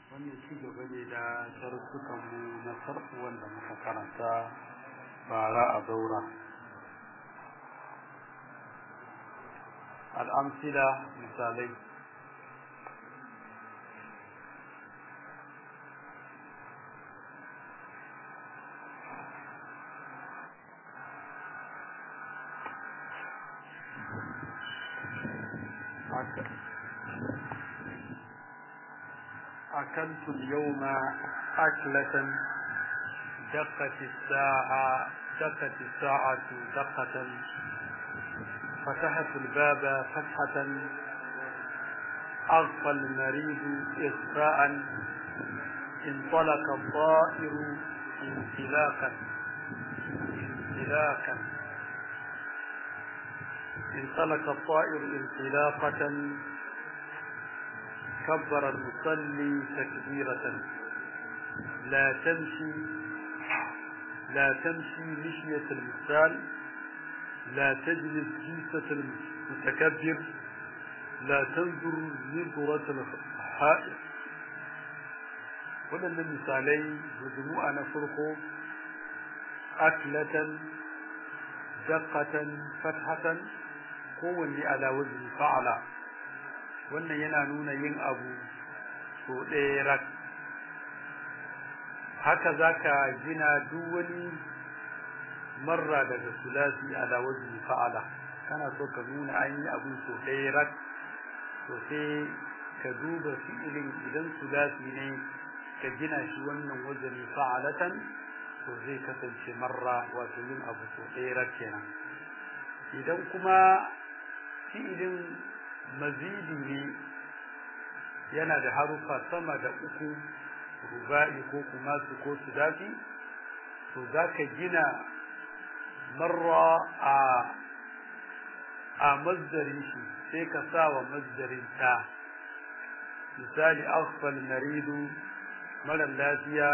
wannan ci gaba ne da darussukanmu na farko wanda muka karanta bara a daura al'amsila misalai أكلت اليوم أكلة دقت الساعة دقت الساعة دقة فتحت الباب فتحة أغفى المريض إغفاء انطلق الطائر انطلاقا انطلاقا انطلق الطائر انطلاقة كبر المصلي تكبيرة لا تمشي لا تمشي مشية المثال لا تجلس جلسة المتكبر لا تنظر نظرة الحائط waɗannan misalai majmu'a na farko aklatan daqqatan fathatan kowanne ala wazni fa'ala wannan yana nuna yin abu so ɗaya rak haka zaka gina duk wani marra daga sulasi ala wazni fa'ala kana so ka nuna an yi abu so ɗaya rak to sai ka duba fi'ilin idan sulasi ne ka gina shi wannan wazani fa'alatan to zai kasance marra wato yin abu so ɗaya rak kenan idan kuma fi'ilin mazidi ne yana da harufa sama da uku ruba'i ko kuma su ko su dafi to za ka gina marra a a mazdarin shi sai ka sa wa mazdarin ta misali aghfal maridu marar lafiya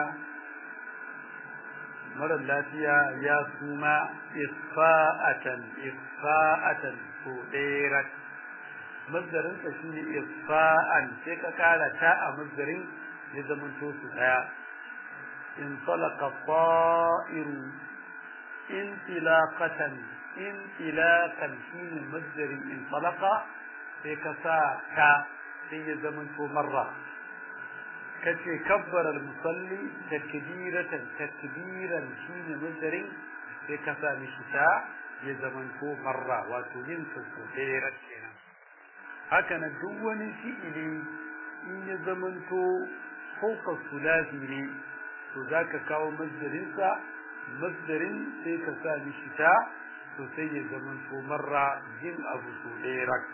marar lafiya ya suma isfa'atan isfa'atan to ɗaya mazdarinsa shi ne isfa'an sai ka kara ta a mazdarin ya zama to su daya in talaka ta'iru in tilaqatan in tilaqan shi ne mazdarin in talaka sai ka sa ta sai ya zama to marra kace kabbara al-musalli takbiratan takbiran shi ne mazdarin sai ka sa mishi ta ya zama to marra wato yin su ɗaya kenan haka na duk wani fi'ili in ya zamanto fauka sulasi ne to za ka kawo masdarinsa masdarin sai ka sa mishi ta to sai ya zamanto marra yin abu so ɗaya rak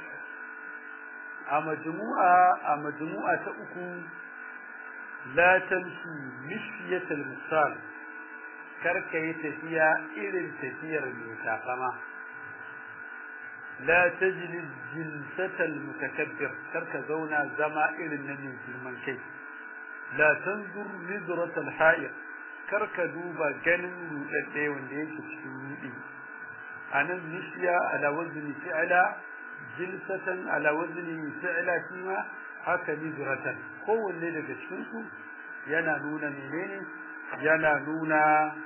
a majmu'a a majmu'a ta uku la tamshi mishyatal misal kar ka yi tafiya irin tafiyar mai takama لا تجلس جلسة المتكبر ترك زونا زما إلى النبي في المنكي لا تنظر نظرة الحائر كرك دوبا جنن لدي ونديك تشمودي أنا نشيا على وزن فعلا جلسة على وزن فعلا فيما haka nizratan kowanne daga cikinsu yana nuna menene yana nuna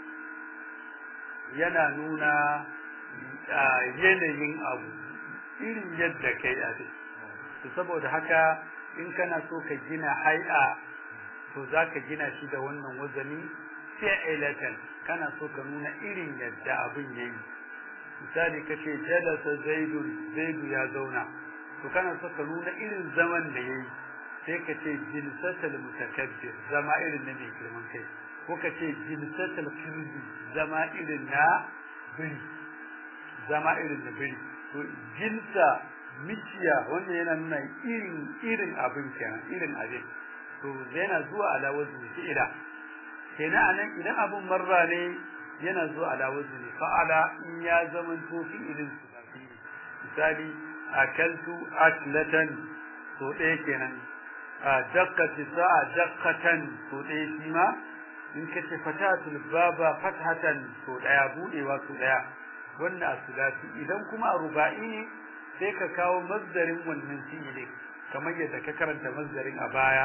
yana nuna yanayin abu irin yadda kai a to saboda haka in kana so ka gina hai'a to za ka gina shi da wannan wazani fi'ilatan kana so ka nuna irin yadda abin yayi misali kace jalasa zaidun zaidu ya zauna to kana so ka nuna irin zaman da yayi sai ka ce jilsatul mutakabbir zama irin na mai girman kai ko ka ce jilsatul kirzi zama irin na biri zama irin da biri to jinsa miciya wanda yana nuna irin irin abin kenan irin abin to yana zuwa ala wazni fi'ila kenan anan idan abun marra ne yana zuwa ala wazni fa'ala in ya zaman to fi'ilin su misali akaltu aklatan to ɗaya kenan a dakkati sa'a dakkatan to ɗaya shi ma in kace fatatul baba fathatan to ɗaya budewa to ɗaya wannan a sulasi idan kuma a ruba'i ne sai ka kawo mazdarin wannan fi'ilin kamar yadda ka karanta mazdarin a baya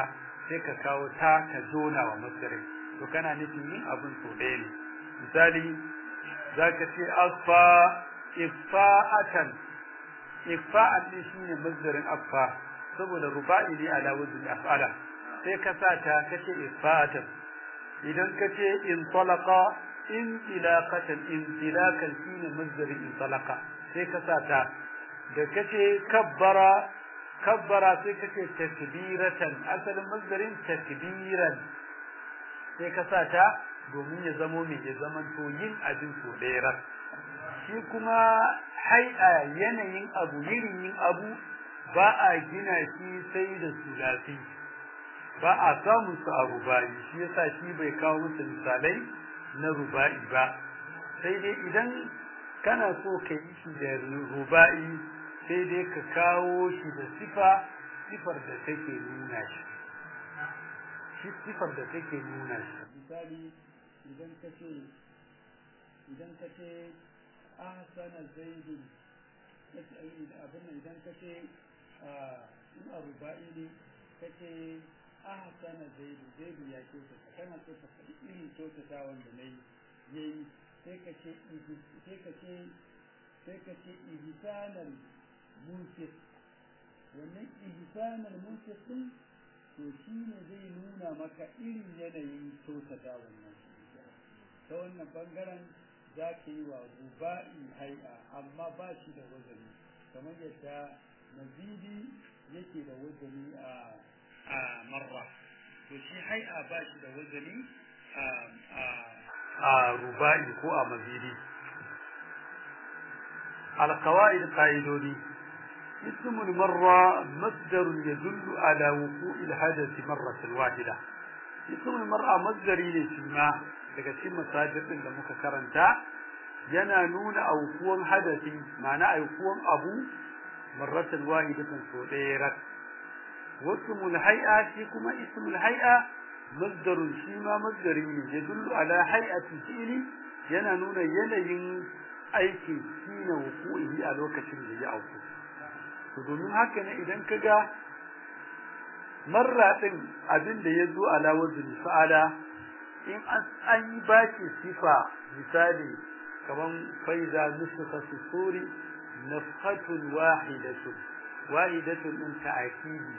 sai ka kawo ta ka jona wa masdarin to kana nufin yin abin so ɗaya ne misali zaka ce asfa ifa'atan ifa'an din shine masdarin afa saboda ruba'i ne ala wazni af'ala sai ka sa ta kace ifa'atan idan kace in talaqa in tilaqatan in tilakan shine masdarin in talaqa sai ka sa ta da kace kabbara kabbara sai kace takbiratan asalin masdarin takbiran sai ka sa ta domin ya zamo mai ya zaman to yin abin so ɗaya shi kuma hai'a yanayin abu yirin yin abu ba a gina shi sai da sulafi ba a samun su a ruba'i shi yasa shi bai kawo musu misalai na ruba'i ba sai dai idan kana so ka yi shi da ruba'i sai dai ka kawo shi da sifa sifar da take nuna shi shi sifar da take nuna shi misali idan ka ce idan ka ce ahsana zaidun kace abin nan idan ka ce in a ruba'i ne ka ce ahsana zaidu zaidu ya ce kana so ka faɗi irin kyautata wanda na yi yayi sai ka ce sai ka ce sai ka ce ihsanal munfiq wannan ihsanal munfiq din to shine zai nuna maka irin yanayin kyautata wannan ta wannan bangaren za ka yi wa ruba'i hai'a amma ba shi da wazani kamar yadda mazidi yake da wazani a a marra to shi hai'a ba shi da wazani a a ruba'i ko a mazidi القواعد قاعدوني اسم المرة مصدر يدل على وقوع الحدث مرة واحدة اسم المرأة مصدري لشما daga cikin masajir din da muka karanta yana nuna aukuwan hadasi ma'ana aukuwan abu marratan wahidatan so ɗaya rak wasmul hay'a shi kuma ismul hay'a masdarun shi ma masdari ne yadullu ala hay'ati fi'li yana nuna yanayin aiki shine wuku'i a lokacin da ya auku to domin haka ne idan kaga marra din abin da yazo ala wazni fa'ala in an yi baki sifa misali kaman faiza nusfa fi suri nafhatun wahidatun wahidatun din ta'kidi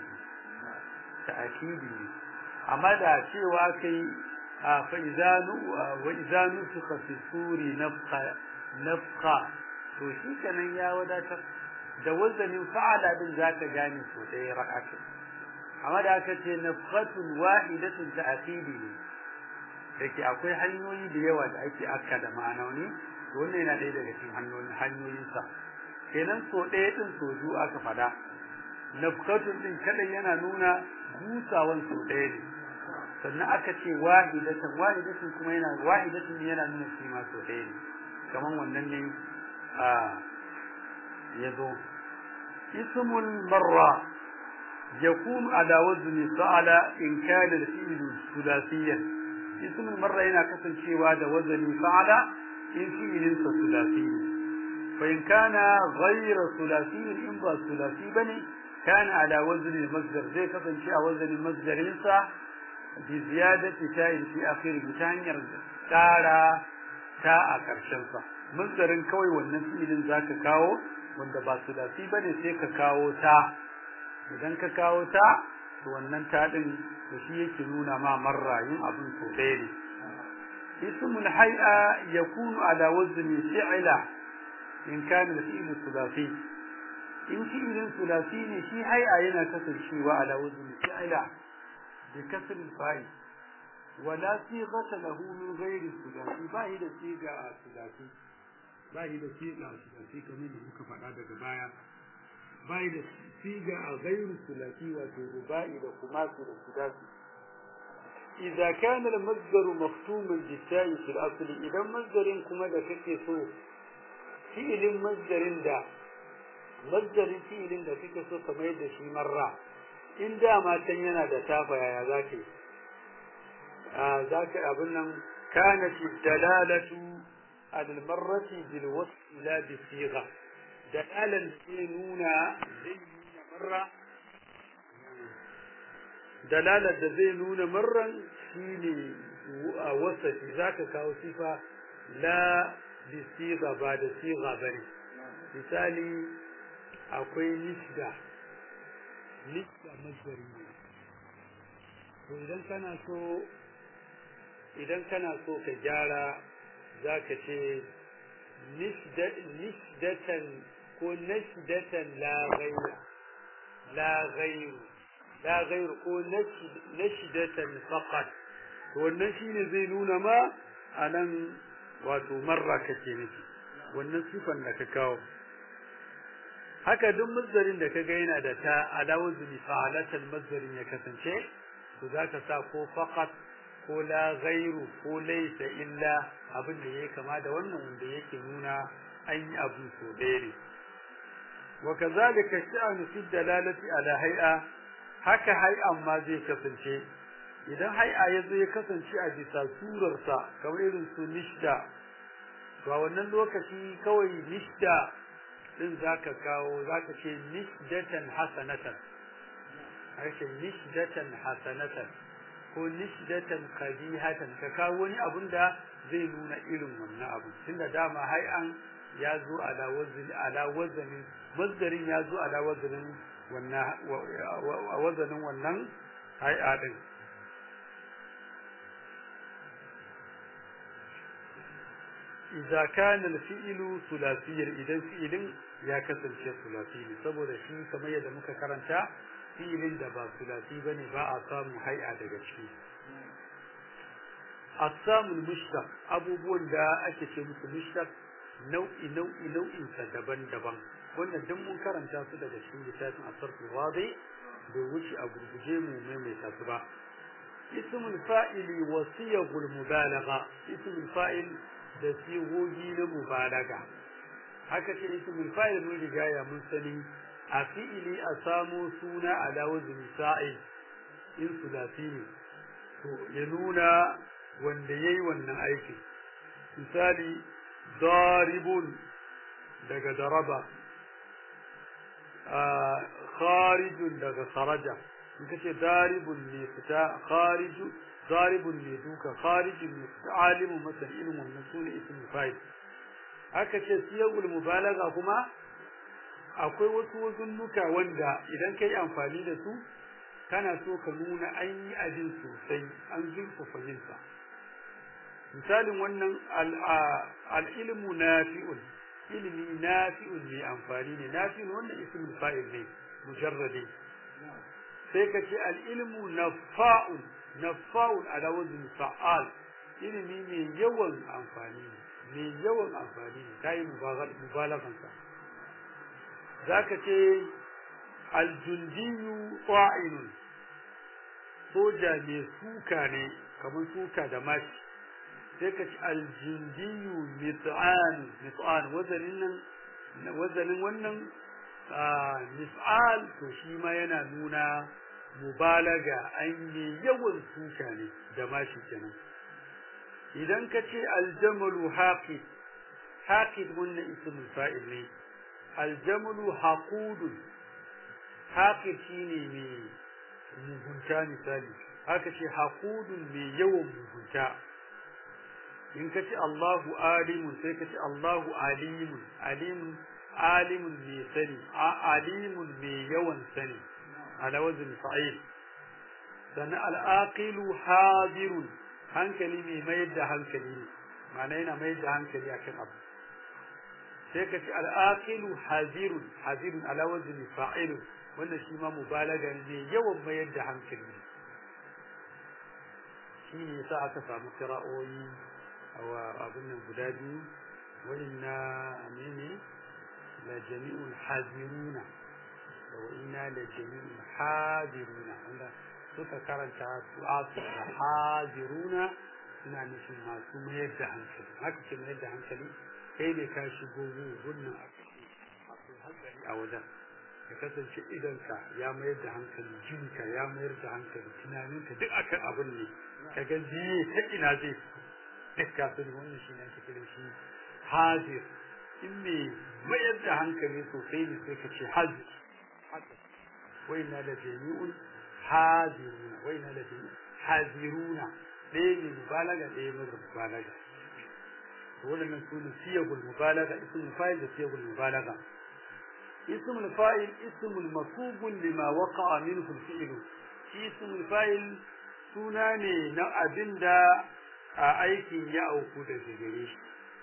ta'kidi amma da cewa kai a faiza nu wa idza nusfa fi suri nafha nafha to shi kenan ya wadatar da wazanin fa'ala din zaka gane so ɗaya rak'atu amma da aka ce nafhatun wahidatun ta'kidi ne dake akwai hanyoyi da yawa da ake akka da ma'anoni to wannan yana ɗaya daga cikin hanyoyin hanyoyin sa kenan so ɗaya din so biyu aka fada nafhatun din kada yana nuna busawan so ɗaya ne sannan aka ce wahidatan wahidatan kuma yana wahidatun yana nuna shi ma so ɗaya ne kaman wannan ne a yazo ismul marra يكون على وزن فعل إن كان الفعل ثلاثيا اسم المرة هنا كسن شيء هذا وزن فعل إن فعل ثلاثي فإن كان غير ثلاثي إن با ثلاثي بني كان على وزن المصدر زي كسن شيء وزن المصدر ينسى بزيادة تاء في آخر بتانير تارا تاء كرشنسا مصدر كوي والنفعل ذاك كاو wanda ba sulasi bane sai ka kawo ta idan ka kawo ta to wannan ta din to shi yake nuna ma marrayin abin so ɗaya ne ismul hay'a yakunu ala wazni fi'la in kana fi'lu sulasi in fi'lin sulasi ne shi hay'a yana kasancewa ala wazni fi'la bi kasr fa'i wala sighata lahu min ghairi sulasi ba yi da siga sulasi ba yi da siga sulasi kamar da muka faɗa daga baya ba yi da siga a gairu sulasi wato ruba'i da kumasi da sudasi idza kana al-masdaru maftuman bisa'i fil asli idan masdarin kuma da kake so fi'ilin masdarin da masdarin fi'ilin da kake so ka mai da shi marra in da matan yana da tafa yaya zaka a zaka abin nan kana fi dalalatu al-marrati bil wasf la bi sigha dalalan ke nuna zai nuna marra dalalar da zai nuna marran shine a wasafi zaka kawo sifa la bi siga ba da siga bane misali akwai nisda nisda masdari ne to idan kana so idan kana so ka gyara zaka ce nisdatan ko nasdatan la ghayra la ghayru la ghayru ko nasdatan faqat to wannan shine zai nuna ma anan wato marra kake nufi wannan sifan da ka kawo haka duk mazdarin da kaga yana da ta alawar zuni fa'alatal mazdarin ya kasance to zaka sa ko faqat ko la ghairu ko laysa illa abin da yake kama da wannan wanda yake nuna an yi abu so ɗaya ne wa kazalika sha'anu fi dalalati ala hay'a haka hay'an ma zai kasance idan hay'a ya zo ya kasance a bisa surarsa kamar irin su nishda to a wannan lokaci kawai nishda din zaka kawo zaka ce nisdatan hasanatan harshen nisdatan hasanatan ko nisdatan qabihatan ka kawo wani abun da zai nuna irin wannan abu tunda dama hay'an ya zo ala wazni ala wazni mazdarin ya zo ala wazanin wannan wazanin wannan hay'a din idza kana al-fi'lu thulathiyyan idan fi'ilin ya kasance thulathi ne saboda shi kamar yadda muka karanta fi'ilin da ba thulathi bane ba a samu hay'a daga ciki asamul mushtaq abubuwan da ake ce musu mushtaq nau'i nau'i nau'in sa daban-daban wannan duk mun karanta su daga cikin littafin asarfu wadi bai wuce a gurguje mu maimaita su ba ismul fa'ili wa siyagul mubalagha ismul fa'il da sigogi na mubalaga haka ce ismul fa'il mun riga ya mun sani a fi'ili a samo suna ala wazni fa'il in sulasi ne to ya nuna wanda yayi wannan aiki misali daribun daga daraba kharijun daga kharaja in kace daribun ne fita khariju daribun ne duka kharijun ne fita alimu masan ilmin wannan sune ismul fa'il aka ce siyagul mubalaga kuma akwai wasu wazunnuka wanda idan kai amfani da su kana so ka nuna an yi abin sosai an zurfafa yinsa misalin wannan al'ilmu nafi'un ilimi nafi'un ne amfani ne nafi'un wannan ismul fa'il ne mujarradi sai ka ce al'ilmu nafa'un nafa'un ala wazn fa'al ilimi mai yawan amfani ne mai yawan amfani ne kai mubalagan sa zaka ce aljundiyu qa'inun soja mai suka ne kamar suka da mashi sai ka ci aljundiyu mit'an mit'an wazanin nan wazanin wannan mis'al to shi ma yana nuna mubalaga an yi yawan suka ne da mashi kenan idan ka ce aljamalu haqid haqid wannan ismul fa'il ne aljamalu haqudun haqid shine mai mugunta misali haka ce haqudun mai yawan mugunta in ka ce Allahu alimun sai ka ce Allahu alimun alimun alimun mai sani alimun mai yawan sani ala wazn fa'il sannan al'aqilu hadirun hankali mai mayar da hankali ne ma'ana yana mayar da hankali akan abu sai ka ce al'aqilu hadirun hadirun ala wazn fa'il wannan shi ma mubalaga ne yawan mayar da hankali ne shi ne yasa aka samu kira'o'i wa abin nan guda biyu wani na amene la jami'ul haziruna da wa ina la jami'ul haziruna wanda suka karanta su asu da haziruna suna nufin masu mayar da hankali haka ce mayar da hankali kai ne ka shigo gunnan akwai hankali a wajen ya kasance idanka ya mayar da hankali jinka ya mayar da hankali tunaninka duk akan abin ne ka ga jiye ta ina zai fito duk kafin wannan shi ne ake kira shi hazir in me mayar da hankali sosai ne sai ka ce hazir wai na da jami'un haziruna wai na lafi haziruna ɗaya ne mubalaga ɗaya mara mubalaga waɗannan su ne siyagul mubalaga ismul fa'il da siyagul mubalaga ismul fa'il ismul masubun lima waqa'a minhu al-fi'l shi ismul fa'il suna ne na abinda a aikin ya auku da gare shi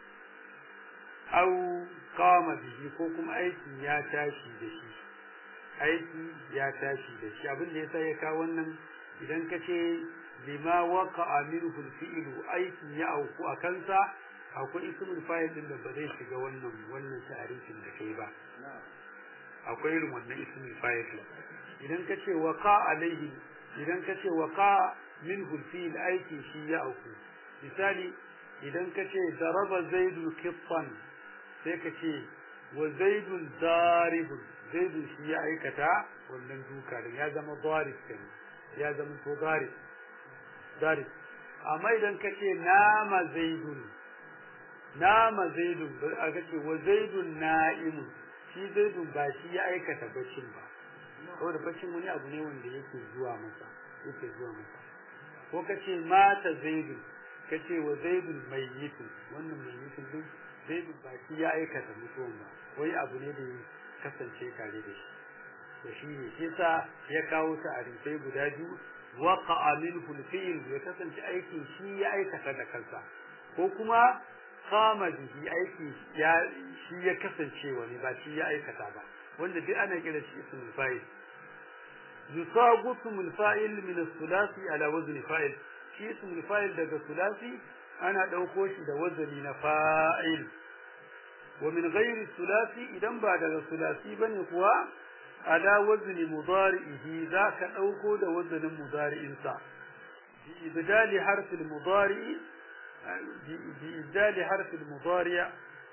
au kama bihi ko kuma aikin ya tashi da shi aiki ya tashi da shi abin da yasa ya kawo wannan idan ka ce lima waqa'a minhu al-fi'l aikin ya auku a kansa akwai ismul fa'il din da ba zai shiga wannan wannan ta'arifin da kai ba akwai irin wannan ismul fa'il idan ka ce waqa alaihi idan ka ce waqa minhu al-fi'l aiki shi ya auku misali idan ka ce daraba zaidun qittan sai ka ce wa zaidun daribun zaidun shi ya aikata wannan duka da ya zama darib kenan ya zama to darib darib amma idan ka ce nama zaidun nama zaidun aka ce wa zaidun na'imun shi zaidun ba shi ya aikata baccin ba saboda baccin wani abu ne wanda yake zuwa masa yake zuwa masa ko ka ce mata zaidun ka ce wa zaidun mayyitun wannan mayyitun din zaidun ba shi ya aikata mutuwan ba wani abu ne da ya kasance tare da shi to shi ne shi sa ya kawo ta a rifai guda biyu waqa'a minhu al-fi'l ya kasance aikin shi ya aikata da kansa ko kuma kama bihi aiki ya shi ya kasance wani ba shi ya aikata ba wanda duk ana kira shi ismul fa'il yusagu ismul fa'il min as-sulasi ala wazni fa'il shi ismul fa'il daga sulasi ana dauko shi da wazani na fa'il wa min ghairi sulasi idan ba daga sulasi bane kuwa ala wazni mudari'ihi zaka dauko da wazanin mudari'insa bi ibdali harfil mudari'i بإبدال حرف المضارع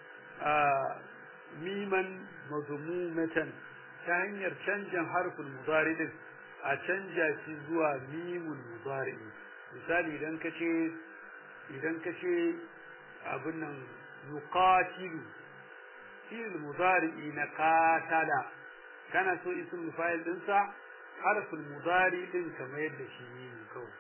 ميما مضمومة تهنير canjan حرف المضارع din a canja shi zuwa mimun mudari misali idan kace idan kace abin nan yuqatilu fi'il mudari na qatala kana so ismul fa'il din sa harful mudari din kamar yadda shi ne kawai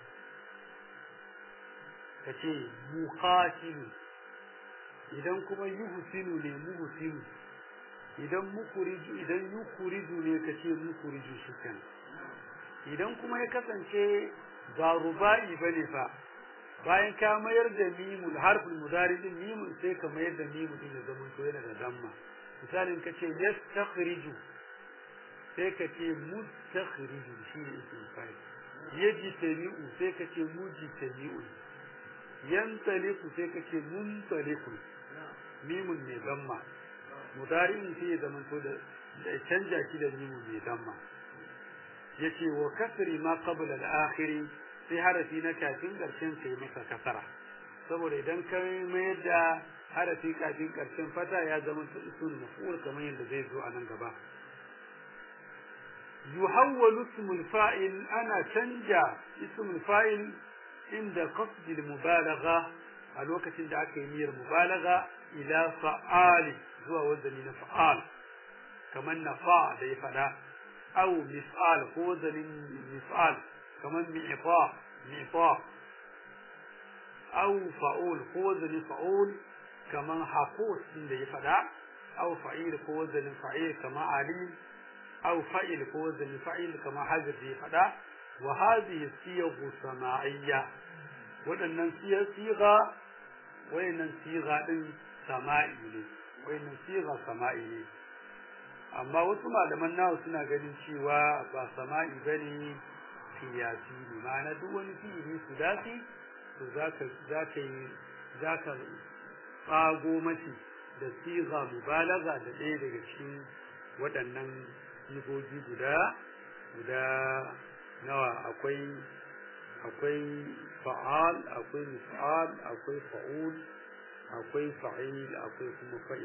ka ce muqatilu idan kuma yuhsinu ne muhsinu idan mukhriju idan yukhriju ne ka ce mukhriju shikan idan kuma ya kasance ba rubai bane fa bayan ka mayar da mimul harful mudari din mimul sai ka mayar da mimul din da zaman to yana da damma misalin ka ce yastakhriju sai ka ce mustakhriju shi ne ismul fa'il yaji tabi'u sai ka ce muji tabi'u yantaliku sai kace muntaliku mimun mai damma mudari'in sai ya zamanto da da canja shi da mimun mai damma yace wa kasri ma qabla al-akhir sai harafi na kafin karshen sai masa kasara saboda idan ka mayar da harafi kafin karshen fata ya zama ismul maf'ul kamar yadda zai zo a nan gaba yuhawwalu ismul fa'il ana canja ismul fa'il inda qasdil mubalagha a lokacin da aka yi niyyar mubalagha ila fa'ali zuwa wazani na fa'al kamar nafa da ya fada aw mis'al ko wazanin mis'al kamar mi'fa mi'fa aw fa'ul ko wazanin fa'ul kamar hafus din da ya fada aw fa'il ko wazanin fa'il kamar alim aw fa'il ko wazanin fa'il kamar hazir da ya fada wa hadhihi siyaghu sama'iyya waɗannan siga wayannan siga din sama'i ne wayannan siga sama'i ne amma wasu malaman nawa suna ganin cewa ba sama'i bane qiyasi ne ma'ana duk wani fi'ili sudasi to zaka zaka yi zaka tsago mashi da siga mubalaga da ɗaya daga cikin waɗannan sigogi guda guda nawa akwai akwai fa'al akwai mif'al akwai fa'ul akwai fa'il akwai kuma fa'il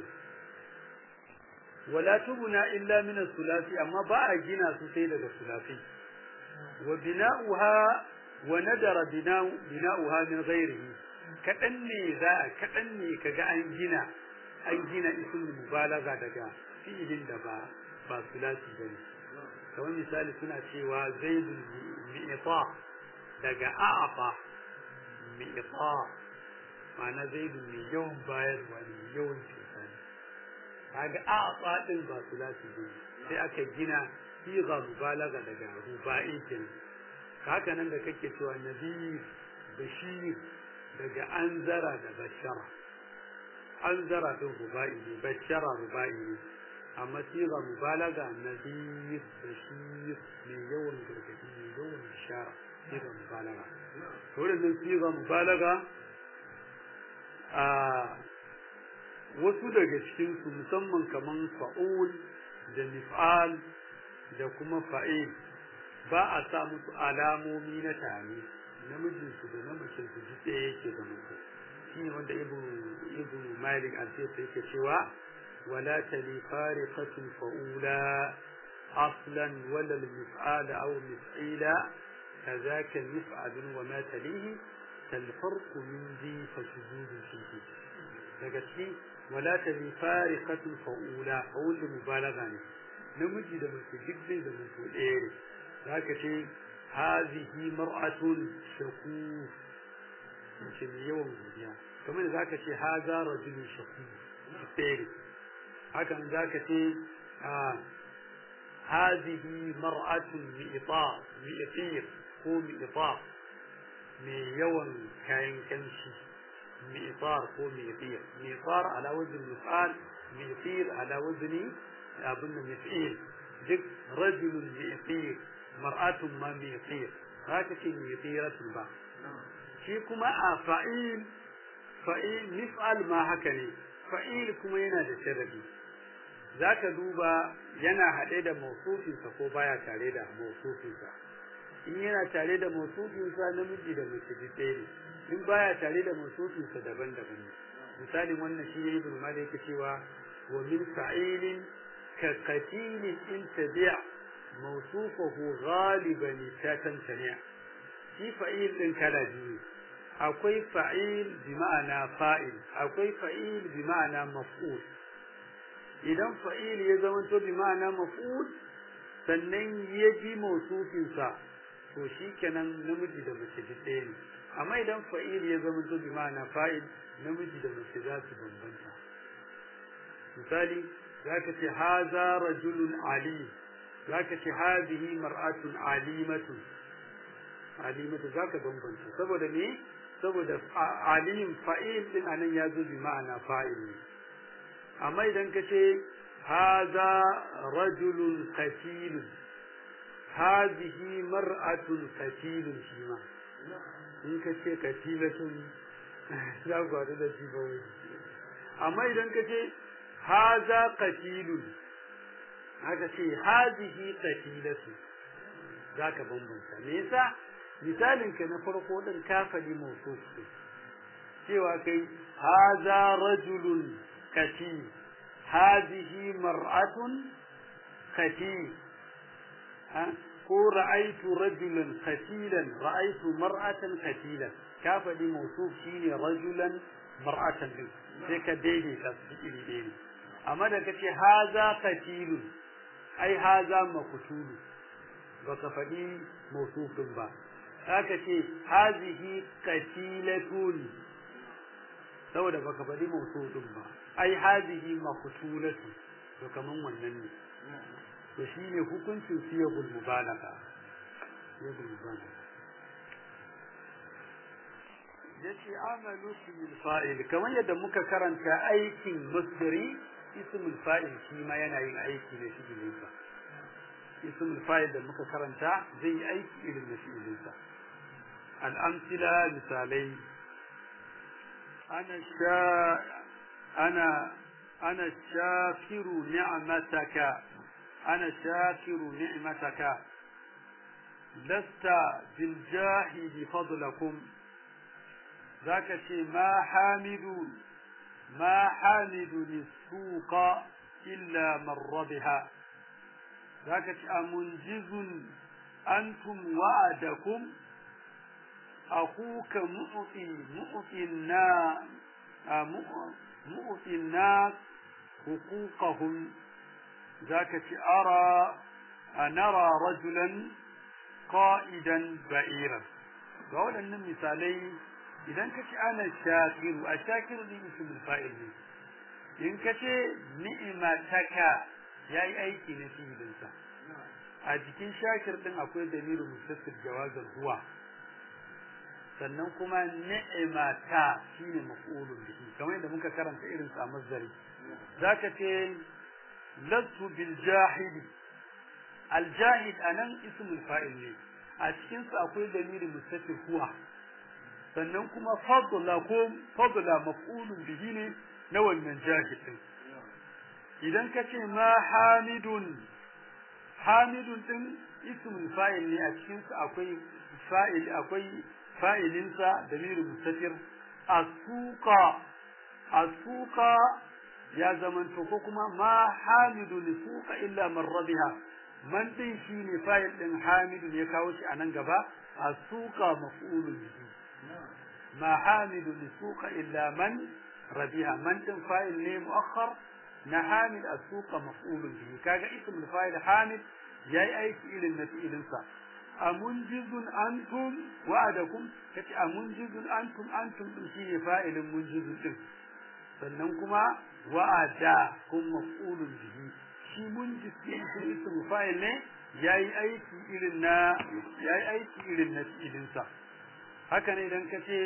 wala tubuna illa min as-sulasi amma ba a gina su sai daga sulasi wa bina'uha wa nadara bina'u bina'uha min ghairihi kadan ne za kadan ne kaga an gina an gina ismul mubalaga daga fi'ilin da ba ba sulasi bane kamar misali suna cewa zaidun mi'ta daga a'afa mi'ta ma'ana zaidu mai yawan bayarwa ne yawan cuta ne kaga a'afa din ba su za su sai aka gina siga mubalaga daga ruba'i kenan haka nan da kake cewa nabi bashir daga anzara da bashara anzara din ruba'i ne bashara ruba'i ne amma siga mubalaga nabi bashir mai yawan gargadi mai yawan bishara siga mubalaga to wannan siga mubalaga a wasu daga cikin su musamman kaman fa'ul da mif'al da kuma fa'il ba a sa musu alamomi na tare namijin su da namijin su duk ɗaya yake da mutu shi ne wanda ibn ibn malik al-sisi yake cewa wala tali fariqatun fa'ula aslan wala al-mif'al aw mif'ila كذاك المفعل وما تليه كالفرق من ذي فشذوذ فيه لقد ولا تلي فارقة فأولى فأول مبالغة namiji da mace duk zai zama to ɗaya ne za ka ce hazihi mar'atun shaku mace mai yawan godiya kamar da za ka ce haza rajulun shaku ɗaya ne hakan za ka ce hazihi mar'atun mi'ita mi'atir ko mi'ita mai yawan kayan kanshi mi'tar ko mi'tir mi'tar ala wajin mif'al mi'tir ala wazni abin da mif'il duk rajulun mi'tir mar'atun ma mi'tir haka ce mi'tiratul ba shi kuma a fa'il fa'il mif'al ma haka ne fa'il kuma yana da sharadi zaka duba yana haɗe da mawsufinsa ko baya tare da mawsufinsa in yana tare da mawsufinsa namiji da mace ɗaya ne in baya tare da mawsufinsa daban-daban ne misalin wannan shi ne ibn malik yake cewa wa min fa'ilin كقتيل إن تبع موصوفه غالبا تتمتنع في فعيل إن كلاجي أكوي فعيل بمعنى فائل أكوي فعيل بمعنى مفعول إذا فعيل يزمن بمعنى مفعول sannan ya ji mausufinsa to shi kenan namiji da mace duk ɗaya ne amma idan fa'il ya zama to bi ma'ana fa'il namiji da mace za su bambanta misali zaka ce haza rajulun ali zaka ce hadhihi mar'atun alimatun alimatu zaka bambanta saboda me saboda alim fa'il din anan ya zo bi ma'ana fa'il ne amma idan ka ce haza rajulun qatilun hadhihi mar'atun qatilun shi ma in ka ce qatilatun za ku haɗu da shi ba amma idan ka ce haza qatilun haka ce hazihi qatilatu zaka bambanta me yasa misalin ka na farko din kafali mawsuf cewa kai haza rajulun qatil hazihi mar'atun qatil ko ra'aytu rajulan qatilan ra'aytu mar'atan qatilan kafali mawsuf shine rajulan mar'atan din sai ka daidaita su iri ɗaya ne amma da kace haza qatilun ai haza maqtulu baka faɗi mawsufin ba haka ce hazihi qatilatun saboda baka faɗi mawsufin ba ai hazihi maqtulatu to kaman wannan ne to shine hukuncin siyagul mubalagha siyagul mubalagha yace amalu ismul fa'il kamar yadda muka karanta aikin masdari ismul fa'il shi ma yana yin aiki ne shi ne sa ismul fa'il da muka karanta zai yi aiki irin na shi sa al-amthila misalai ana sha ana ana shakiru ni'mataka ana shakiru ni'mataka lasta bil jahidi fadlakum ذاك شيء ما حامد ما حامد السوق إلا من ربها ذاك شيء منجز أنتم وعدكم أخوك مؤتي مؤتي الناس مؤتي الناس حقوقهم ذاك شيء أرى نرى رجلا qa'idan ba'iran ga waɗannan misalai idan ka ce ana shakiru a shakiru din ismul fa'il ne in ka ce ni'mataka yayi aiki na fi'ilinsa a jikin shakir din akwai damirin mustatir jawazan huwa sannan kuma ni'mata shine maf'ulun bihi kamar yadda muka karanta irin sa mazdari zaka ce lastu bil jahili al jahid anan ismul fa'il ne a cikin sa akwai damirin mustatir huwa sannan kuma fadla ko fadla maf'ulun bihi ne na wannan jahid din idan ka ce ma hamidun hamidun din ismul fa'il ne a cikin sa akwai fa'il akwai fa'ilinsa damirin mustatir asuqa asuqa ya zamanto ko kuma ma hamidu li suqa illa man rabiha man din shine fa'il din hamidu ya kawo shi anan gaba asuqa maf'ulun bihi ma hamidu li suqa illa man rabiha man din fa'il ne muakhar na hamid asuqa maf'ulun bihi kaga ismul fa'il hamid yayi aiki ilin na fi'ilinsa amunjizun antum wa'adakum kace amunjizun antum antum din shine fa'ilin munjizun din sannan kuma wa'ada kun maf'ulun bihi shi munjiz din ismu fa'il ne yayi aiki irin na yayi aiki irin na fi'ilin sa haka ne idan kace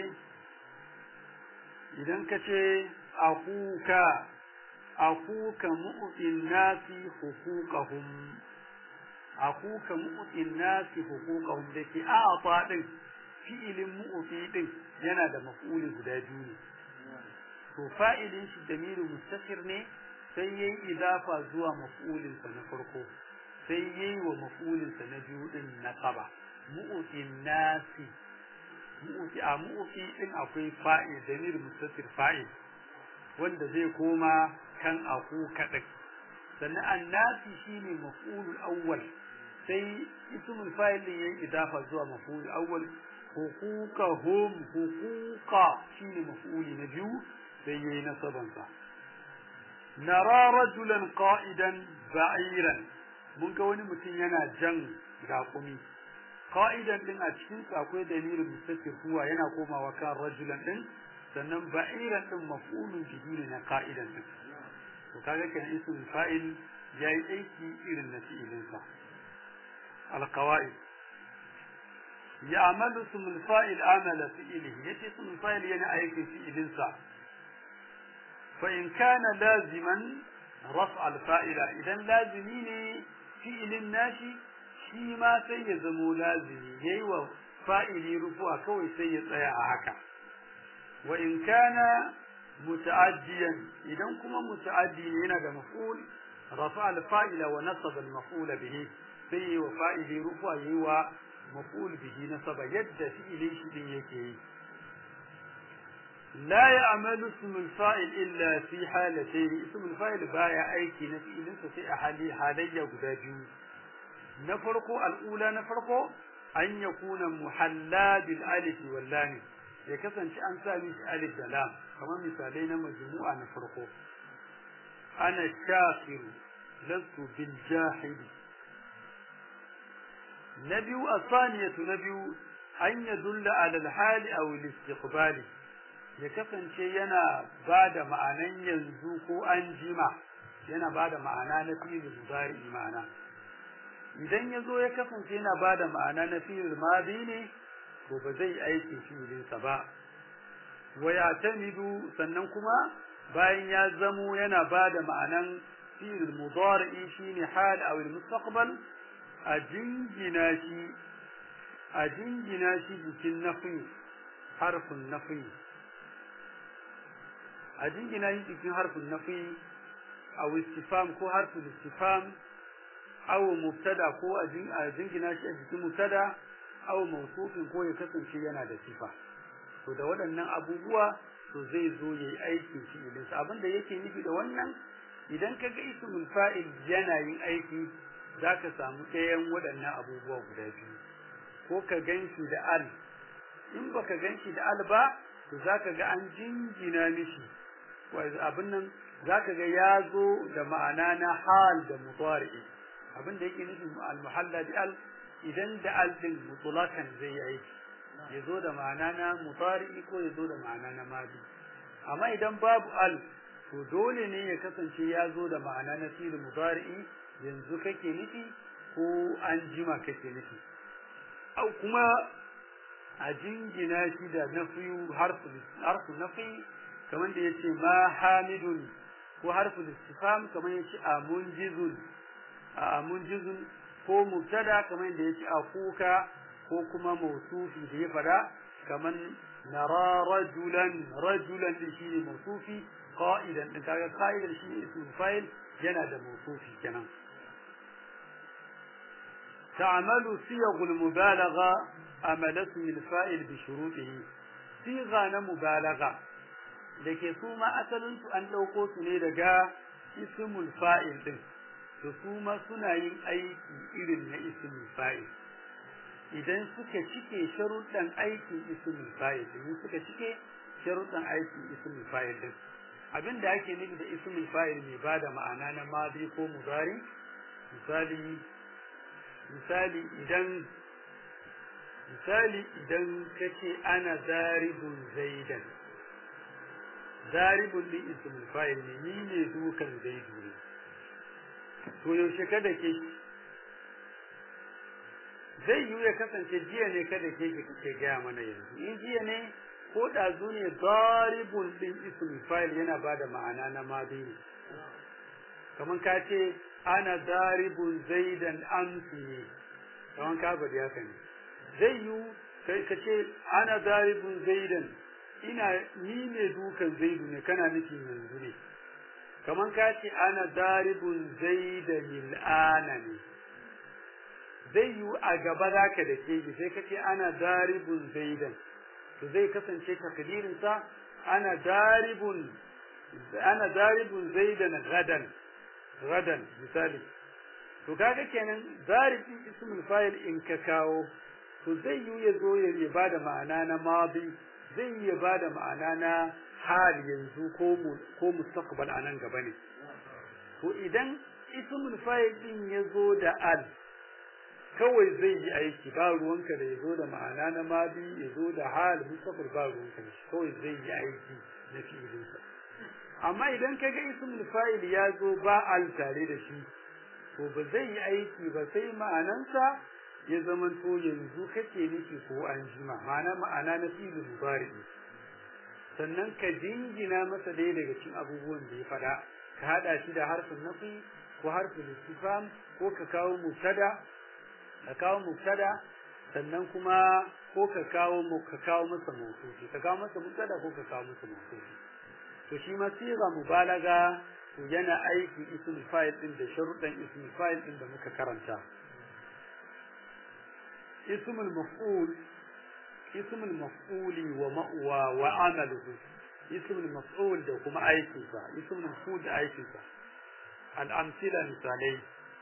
idan kace akuka akuka mu'tin nasi huquqahum akuka mu'tin nasi huquqahum dake a'ta din fi'ilin mu'ti din yana da maf'uli guda biyu ne to fa'ilin shi damiru mustakir ne sai yayi idafa zuwa maf'ulin sa na farko sai yayi wa maf'ulin sa na biyu din nasaba mu'tin nasi mu'ti a mu'ti din akwai fa'il damiru mustakir fa'il wanda zai koma kan akuka din sannan annasi shine maf'ulul awwal sai ismul fa'il din yayi idafa zuwa maf'ul awwal huquqahum huquqa shine maf'uli na biyu sai yayi nasaban sa nara rajulan qa'idan ba'iran mun ga wani mutum yana jan raƙumi qa'idan din a cikin sa akwai dalilin mustatir huwa yana komawa kan rajulan din sannan ba'iran din maf'ulun bihi ne na qa'idan din to kaga kan ismul fa'il yayi aiki irin na fi'ilin sa القواعد يعمل اسم الفاعل عمل فعله يتي اسم الفاعل يعني أيك فعل سا فإن كان لازما رفع الفاعل إذا لازمين فعل الناشي shi ma sai ya zamo lazimi yayi wa fa'ili rufu'a kawai sai ya tsaya a haka wa in kana muta'addiyan idan kuma muta'addi ne yana da maf'ul rafa al-fa'ila wa nasaba al-maf'ula bihi sai yi wa fa'ili rufa yi wa maf'ul bihi nasaba yadda fi'ilin shi din yake yi la ya'malu ismul fa'il illa fi halatayn ismul fa'il baya aiki na fi'ilin sa sai a hali halayya guda biyu na farko al'ula na farko an yakuna muhalla bil alif wal lam ya kasance an sa mishi alif da lam kamar misalai na majmu'a na farko ana shakiru lastu bil jahili نبي الثانية نبي أن يدل على الحال أو الاستقبال يكفن شيء ينا بعد معنى ينزوك أنجمع ينا بعد معنى نفي المضارع معنى idan ya zo ya kasance yana ba da ma'ana na fi'il madi ne to ba zai aiki fi'ilinsa ba wa ya tamidu sannan kuma bayan ya zamo yana ba da ma'anan fi'il mudari shine hal aw al-mustaqbal a jingina shi a jingina shi jikin nafi harfin nafi a jingina shi jikin harfin nafi a istifam ko harfin istifam aw mubtada ko a jingina shi a jikin mubtada aw mawsufin ko ya kasance yana da sifa to da waɗannan abubuwa to zai zo yayi aikin fi'ilin sa abinda yake nufi da wannan idan kaga ismul fa'il yana yin aiki zaka samu ɗayan waɗannan abubuwa guda biyu ko ka ganshi da al in baka ganshi da al ba to zaka ga an jingina mishi abin nan zaka ga ya zo da ma'ana na hal da mudari abin da yake nufi al muhalla bi al idan da al din mutlaqan zai yi aiki yazo da ma'ana na mudari ko yazo da ma'ana na madi amma idan babu al to dole ne ya kasance ya zo da ma'ana na fi'il mudari yanzu kake nufi ko an jima kake nufi au kuma a jingina shi da nafiyu harfu harfu nafi kamar da yace ma hamidun ko harfu istifham kamar yace amunjizun amunjizun ko mubtada kamar da yace akuka ko kuma mawsufi da ya fada kamar nara rajulan rajulan din shine mawsufi qa'idan din kaga qa'idan shi ismul fa'il yana da mawsufi kenan تعمل صيغ المبالغة أمل اسم الفاعل بشروطه صيغة مبالغة dake su ma asalin su an dauko su ne daga ismul fa'il din to su ma suna yin aiki irin na ismul fa'il idan suka cike sharuɗan aikin ismul fa'il din suka cike sharuɗan aikin ismul fa'il din abinda ake nufi da ismul fa'il mai bada ma'ana na madi ko mudari misali misali idan misali idan kace ana zaribun zaidan zaribun din ismul fa'il ne ni ne dukan zaidu ne to yaushe kada ke zai yi ya kasance jiya ne kada ke ki kake gaya mana yanzu in jiya ne ko ɗazu ne zaribun din ismul fa'il yana bada ma'ana na madi ne kamar ka ce ana zaribun zaidan amsi ne kaman ka bari haka ne zai yi kai ka ce ana zaribun zaidan ina ni ne dukan zaidu ne kana nufi yanzu ne kaman ka ce ana zaribun zaidan il'ana ne zai yi a gaba zaka da ke sai ka ce ana zaribun zaidan to zai kasance takdirinsa ana zaribun ana zaribun zaidan gadan gadan misali to kaga kenan zarifi ismul fa'il in ka kawo to zai yi ya zo ya bada ma'ana na madi zai yi ya bada ma'ana na hal yanzu ko mu ko mustaqbal anan gaba ne to idan ismul fa'il din ya zo da al kawai zai yi aiki ba ruwanka da ya zo da ma'ana na madi ya zo da hal mustaqbal ba ruwanka da kawai zai yi aiki na fi'ilinsa amma idan ka ga ismul fa'il ya zo ba al tare da shi to ba zai yi aiki ba sai ma'anansa ya zama to yanzu kake nufi ko an jima ma'ana ma'ana na fi'il mudari sannan ka jingina masa dai daga cikin abubuwan da ya faɗa ka hada shi da harfin nafi ko harfin istifham ko ka kawo mubtada ka kawo mubtada sannan kuma ko ka kawo ka kawo masa mawsufi ka kawo masa mubtada ko ka kawo masa mawsufi to shi ma siga mubalaga to yana aiki ismul fa'il din da sharuɗan ismul fa'il din da muka karanta ismul maf'ul ismul maf'uli wa ma'wa wa amaluhu ismul maf'ul da kuma aikin sa ismul maf'ul da aikin sa al amsila misalai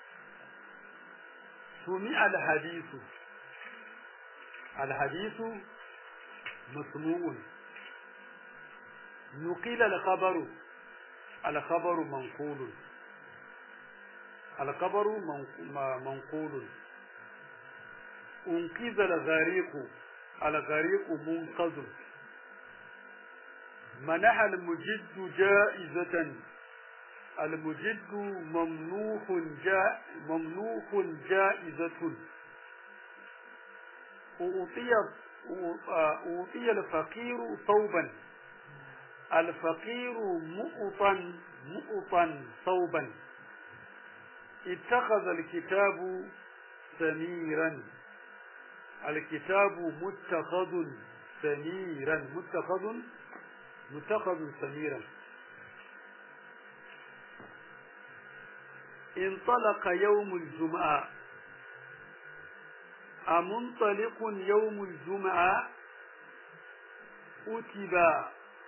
sumi al hadithu al hadithu masmu'un نقل الخبر الخبر منقول الخبر منقول انقذ الغريق الغريق منقذ منح المجد جائزة المجد ممنوح جاء ممنوح جائزة أعطي أعطي الفقير ثوبا الفقير مؤطا مؤطا ثوبا اتخذ الكتاب سميرا الكتاب متخذ سميرا متخذ متخذ سميرا انطلق يوم الجمعة أمنطلق يوم الجمعة أتب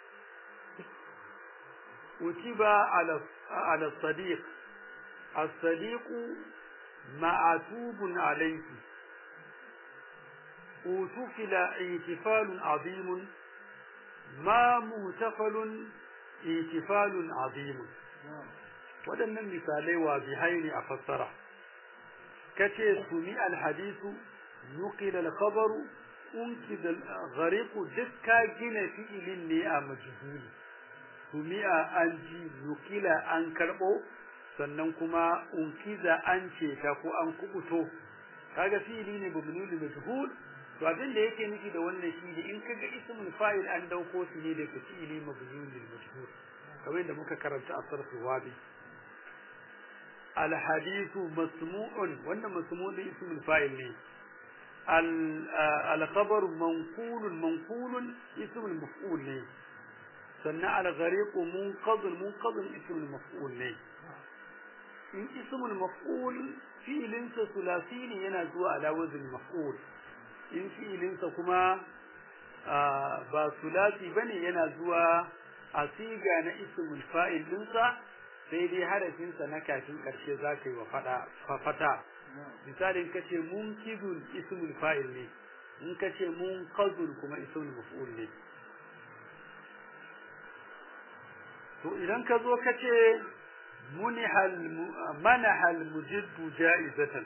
أتب على على الصديق الصديق معتوب عليه أوتفل احتفال عظيم ما مهتفل احتفال عظيم waɗannan misalai wa bihaini a fassara kace sumi alhadisu nuqila alkhabaru unkid alghariq dukka gina fi'ilin ne a majhuli sumi'a an ji nukila an karbo sannan kuma unkiza an ce ta ko an kubuto kaga fi'ili ne mabnul majhul to abin da yake nufi da wannan shi ne in kaga ismul fa'il an dauko shi ne daga fi'ili mabnul majhul kamar da muka karanta a sarfu wabi al hadithu masmu'un wannan masmu'un da ismul fa'il ne al khabar manqulun manqulun ismul maf'ul ne sannan al ghariq munqadh munqadh ismul maf'ul ne in ismul maf'ul fi'ilinsa sulasi ne yana zuwa ala wazn maf'ul in fi'ilinsa kuma ba sulasi bane yana zuwa a siga na ismul fa'il dinsa sai dai harafinsa na kafin karshe zaka yi wa fada fata misalin kace munkidun ismul fa'il ne in kace munqadun kuma ismul maf'ul ne to idan ka zo kace munihal manahal mujiddu ja'izatan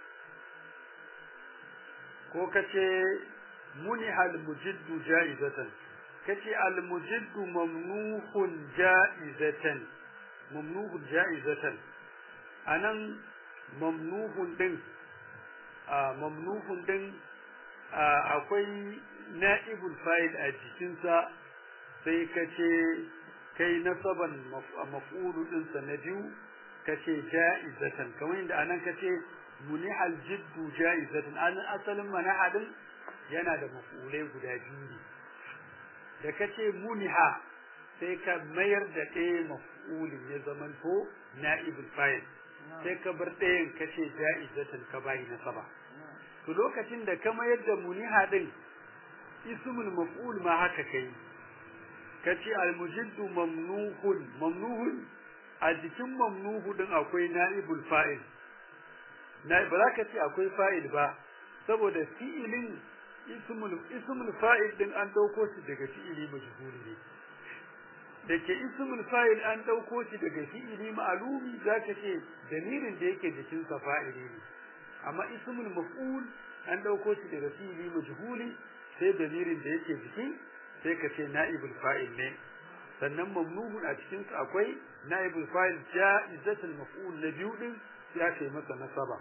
ko kace munihal mujiddu ja'izatan kace al mujiddu mamnuhun ja'izatan mamnuhun ja'izatan anan mamnuhun din a mamnuhun din akwai na'ibul fa'il a jikinsa sai kace kai nasaban maf'ulu din sa na biyu kace ja'izatan kamar inda anan kace munihal jiddu ja'izatan an asalin manahadin yana da maf'ulai guda biyu ne da kace muniha sai ka mayar da ɗaya maf'ulin ya zamanto na'ibul fa'il sai ka bar ɗayan kace ja'izatan ka bayi nasaba to lokacin da ka mayar da muniha din ismul maf'ul ma haka kai kace almujiddu mamnuhun mamnuhun a jikin mamnuhu din akwai naibul fa'il na ba za ka ce akwai fa'il ba saboda fi'ilin ismul ismul fa'il din an dauko shi daga fi'ili majhuli ne dake ismul fa'il an dauko shi daga fi'ili ma'lumi zaka ce damirin da yake jikin sa fa'ili ne amma ismul maf'ul an dauko shi daga fi'ili majhuli sai damirin da yake jikin sai ka ce na'ibul fa'il ne sannan mamnuhun a cikin sa akwai na'ibul fa'il ja'izatul maf'ul na biyu din ya kai masa nasaba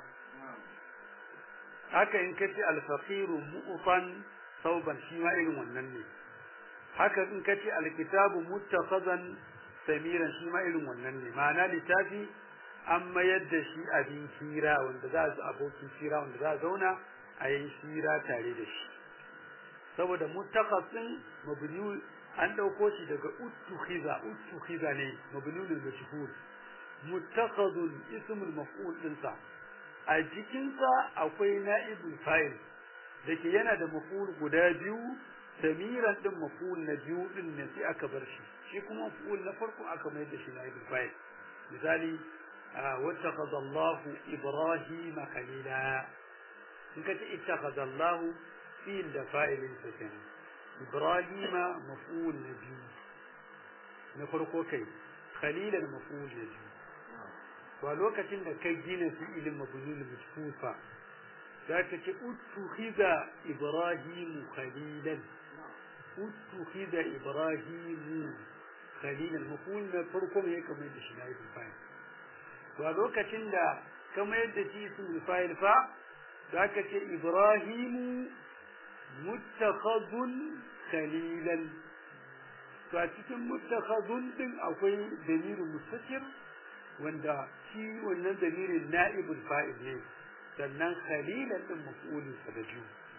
haka in kace al-faqiru mu'fan sauban shi ma irin wannan ne haka in kace al-kitabu muttakhazan samiran shi ma irin wannan ne ma'ana littafi an mayar da shi abin hira wanda za a abokin hira wanda za a zauna a yi hira tare da shi saboda muttaqasin mabni an dauko shi daga uttukhiza uttukhiza ne mabniun al-mashhur muttaqadun ismul maf'ul dinsa a jikin sa akwai na'ibul fa'il dake yana da maf'ul guda biyu samiran din maf'ul na biyu din ne sai aka bar shi shi kuma maf'ul na farko aka mai da shi na'ibul fa'il misali wattaqada Allahu Ibrahima khalila in kace ittaqada Allahu فيل ده فاعل سكن إبراهيم مفعول نبي نفرقو كي خليلا مفعول نبي ولوكتين ده كي جينا في إلم مبنون مجفوفة ذاك اتخذ إبراهيم خليلا اتخذ إبراهيم خليلا مفعول نفرقو هيك ما يدش نائب الفاعل ولوكتين ده كما يدش اسم الفاعل فا ذاك إبراهيم muttakhadun khalilan to a cikin muttakhadun din akwai damirin mustakir wanda shi wannan damirin na'ibul fa'il ne sannan khalilan din maf'ulin sa da biyu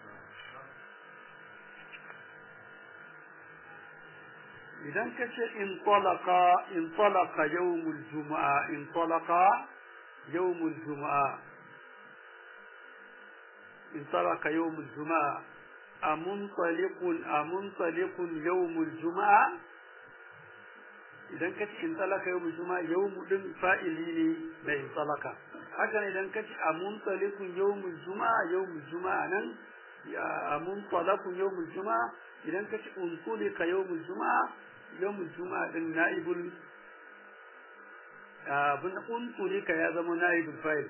idan ka ce in talaqa in talaqa yawmul jumu'a in talaqa yawmul jumu'a in talaqa yawmul jumu'a amuntaliqun amuntaliqun yawmul juma'a idan kace in talaka yawmul juma'a yawmu din fa'ili ne na in talaka haka ne idan kace amuntaliqun yawmul juma'a yawmul juma'a nan ya amuntalaqun yawmul juma'a idan kace untulika yawmul juma'a yawmul juma'a din naibul abun untulika ya zama naibul fa'il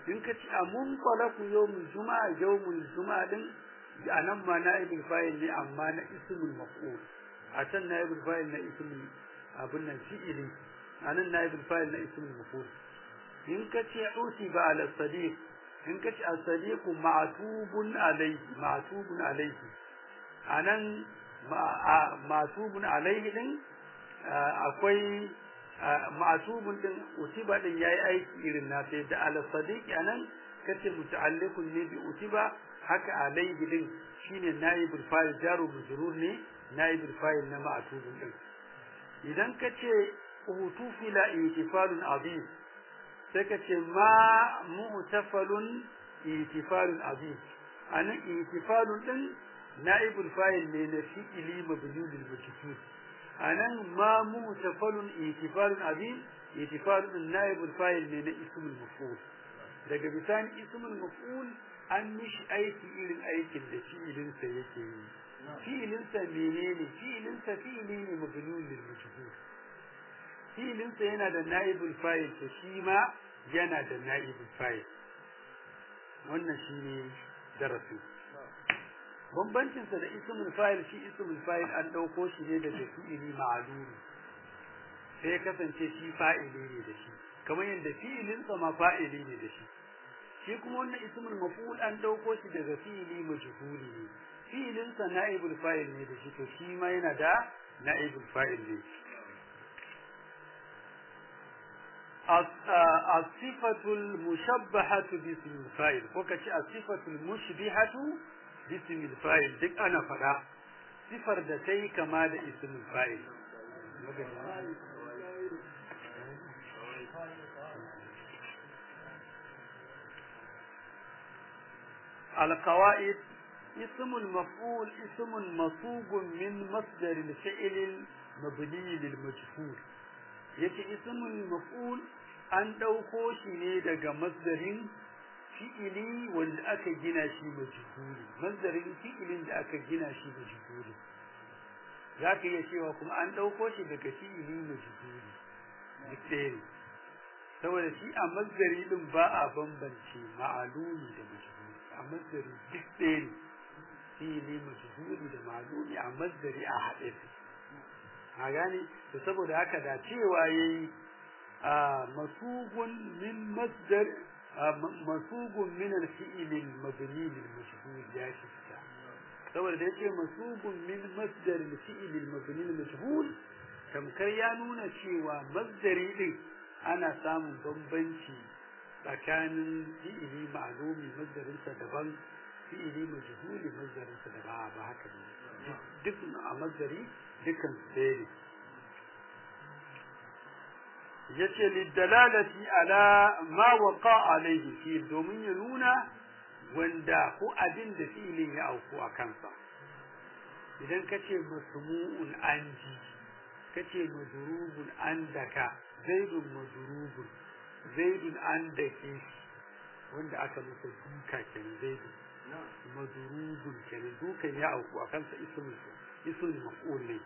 in ka ci amun qalaku yawmul juma'a yawmul juma'a din anan ma naibul fa'il ne amma na ismul maf'ul a can naibul fa'il na ismul abun nan fi'ili anan naibul fa'il na ismul maf'ul in ka ce utiba ala sadiq in ka ce as-sadiq ma'tubun alayhi ma'tubun alayhi anan ma'tubun alayhi din akwai ma'tubun din utiba din yayi aiki irin na sai da ala sadiq anan kace muta'alliqun ne bi utiba haka alayhi din shine naibul fa'il jaru majrur ne naibul fa'il na ma'tubun din idan kace utufila itifalun azim sai kace ma mu'tafalun itifalun azim anan itifalun din naibul fa'il ne na fi'ili mabni lil majhul anan ma mu'tafalun itifalun azim itifalun naibul fa'il ne na ismul maf'ul daga bisani ismul maf'ul an mishi aiki irin aikin da fi'ilinsa yake yi fi'ilinsa menene fi'ilinsa fi'ili ne mabnun lil majhul fi'ilinsa yana da naibul fa'il to shi ma yana da naibul fa'il wannan shine darasi bambancin sa da ismul fa'il shi ismul fa'il an dauko shi ne daga fi'ili ma'lum sai kasance shi fa'ili ne da shi kamar yadda fi'ilinsa ma fa'ili ne da shi shi kuma wannan ismul maf'ul an dauko shi daga fi'ili majhuli ne fi'ilin sa na'ibul fa'il ne da shi to shi ma yana da na'ibul fa'il ne as-sifatul mushabbahatu bi ismil fa'il ko kace as-sifatul mushbihatu bi ismil fa'il duk ana fada sifar da tayi kama da ismil fa'il القواعد اسم المفعول اسم مصوب من مصدر الفعل المبني للمجهول yace ismul maf'ul an dauko shi ne daga masdarin fi'ili wanda aka gina shi majhuli masdarin fi'ilin da aka gina shi majhuli zaka iya cewa kuma an dauko shi daga fi'ili majhuli duk saboda shi a masdari din ba a bambance ma'alumi da majhuli a masdari duk ɗaya ne fi'ili majhuli da ma'lumi a masdari a haɗe su a gane to saboda haka da cewa yayi a masugun min masdar masugun min al-fi'l al-mabni lil-majhul ya shi fita saboda da yake masugun min masdar al-fi'l al-mabni lil-majhul tamkar ya nuna cewa masdari din ana samun bambanci tsakanin fi'ili ma'lumi masdarinsa daban fi'ili majhuli masdarinsa daban ba haka ne duk a masdari dukkan su ɗaya ne yace lidalalati ala ma waqa alayhi fi domin ya nuna wanda ko abin da fi'ilin ya auku a kansa idan kace masmu'un anji kace madrubun andaka zaidun madrubun zaidun andake wanda aka masa duka kenan zaidun madrubun kenan dukan ya auku a kansa ismul ismul maf'ul ne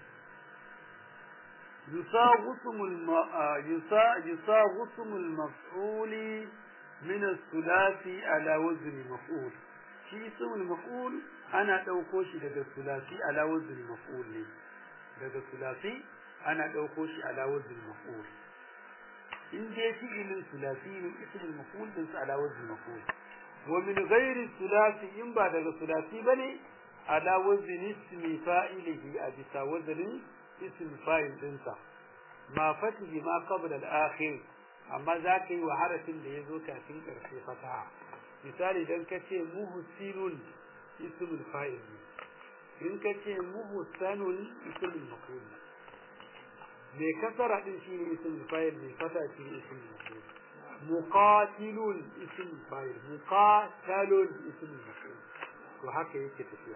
يساغسم الم... يسا... يساغسم المفعول من الثلاثي على وزن مفعول shi ismul maf'ul ana dauko shi daga sulasi ala wazn maf'ul ne daga sulasi ana dauko shi ala wazn maf'ul in dai fi'ilin sulasi ne ismul maf'ul din sa ala wazn maf'ul wa min ghairi sulasi in ba daga sulasi bane ala wazn ismi fa'ilihi a bisa waznin ism fa'il dinsa ma fatihi ma qabla al-akhir amma zaka yi wa harafin da yazo kafin karshe fataha misali dan kace muhsinun ismul fa'il in kace muhsanun ismul maf'ul me kasara din shine ismul fa'il me fata shi ismul maf'ul muqatilun ismul fa'il muqatalun ismul maf'ul to haka yake tafiya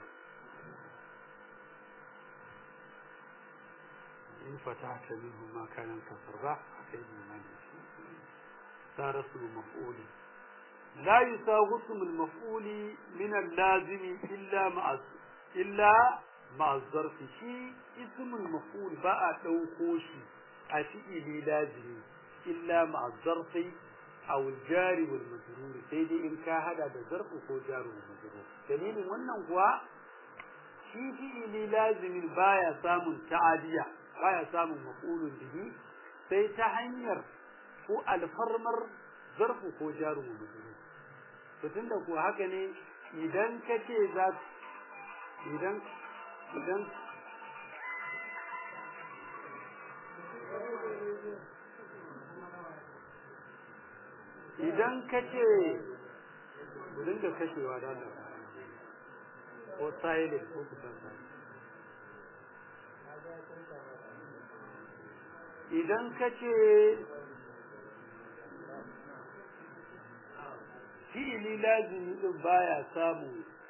إن فتحت منه ما كان انكسر راح أكيد من صار اسم مفعول لا يساوي اسم المفعول من اللازم إلا مع إلا مع الظرف شيء اسم المفعول بقى توقوشي أشيء لازم إلا مع الظرف aw jari wal majrur sai dai in ka hada da zarfu ko jaru wal majrur dalilin wannan kuwa shi fi'ili lazimin baya samun ta'adiya baya samun maf'ulun bihi sai ta hanyar ko alfarmar zarfu ko jaru wal majrur to tunda ko haka ne idan kace za idan idan idan ka ce dinga kashewa da Allah ko silent ko kusan idan ka ce fi'ili lazimi din baya samu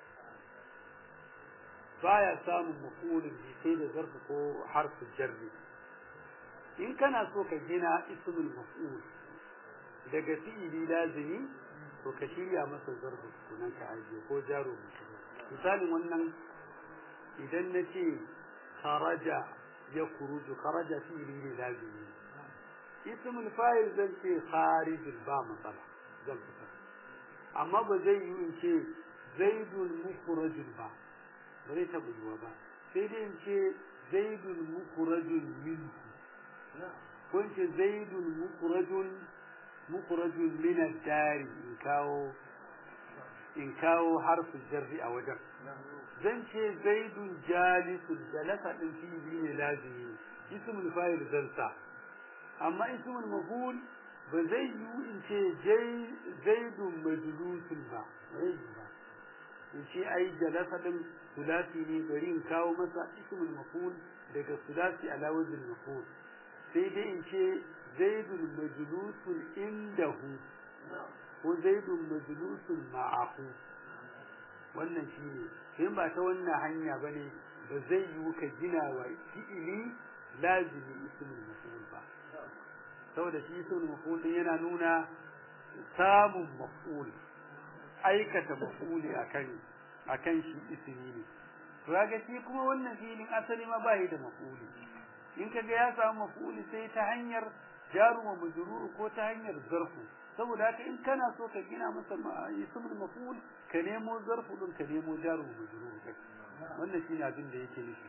baya samun mafulin sai da zarfi ko harfin jarri in kana so ka gina ismul maf'ul daga fi'ili lazimi to ka shirya masa zarfi sunan ka ajiye ko jaro misalin wannan idan na ce kharaja ya kuruju kharaja fi'ili ne lazimi ismul fa'il zan ce kharijul ba matsala zan fitar amma ba zai yi in ce zaidul mukhrajul ba ba zai taɓa yiwa ba sai dai in ce zaidul mukhrajul minhu ko in ce zaidul mukhrajul mukhrajul min ad-dari in kawo in kawo harfin jarri a wajen zan ce zaidun jalisun jalasa din fi'ili ne lazimi ismul fa'il zan sa amma ismul maf'ul ba zai yi in ce zaidun majlusun ba zai yi ba in ce ai jalasa din sulasi ne bari in kawo masa ismul maf'ul daga sulasi ala wajin maf'ul sai dai in ce zaidun majlusun indahu ko zaidun majlusun ma'ahu wannan shine in ba ta wannan hanya bane ba zai yi ka gina wa fi'ili lazimi ismul maf'ul ba saboda shi ismul maf'ul din yana nuna samun maf'ul aikata maf'uli akan akan shi ismi ne to kaga shi kuma wannan filin asali ma bai da maf'uli in kaga ya samu maf'uli sai ta hanyar jaru wa majrur ko ta hanyar zarfu saboda haka in kana so ka gina masa ismul maf'ul ka nemo zarfu din ka nemo jaru wa majrur wannan shine abin da yake nufi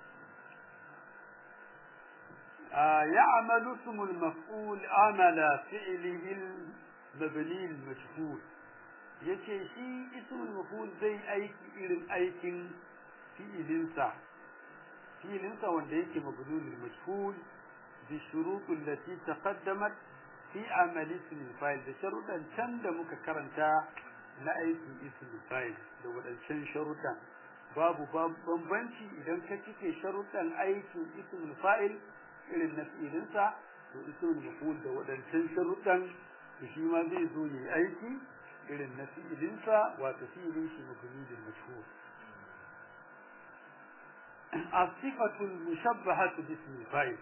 يعمل اسم المفعول عمل فعله المبني المجهول yace shi ismul maf'ul zai aiki irin aikin fi'ilinsa fi'ilinsa wanda yake mabnul majhul bi shurut allati taqaddamat fi amal ism fa'il da sharudan can da muka karanta na aikin ism fa'il da wadancan sharudan babu bambanci idan ka cike sharudan aikin ism fa'il irin na fi'ilinsa to ismul maf'ul da wadancan sharudan shi ma zai zo ne aiki irin na fi'ilinsa wato fi'ilin shi mabnidin mashhur as-sifatu al-mushabbahatu bismi fa'il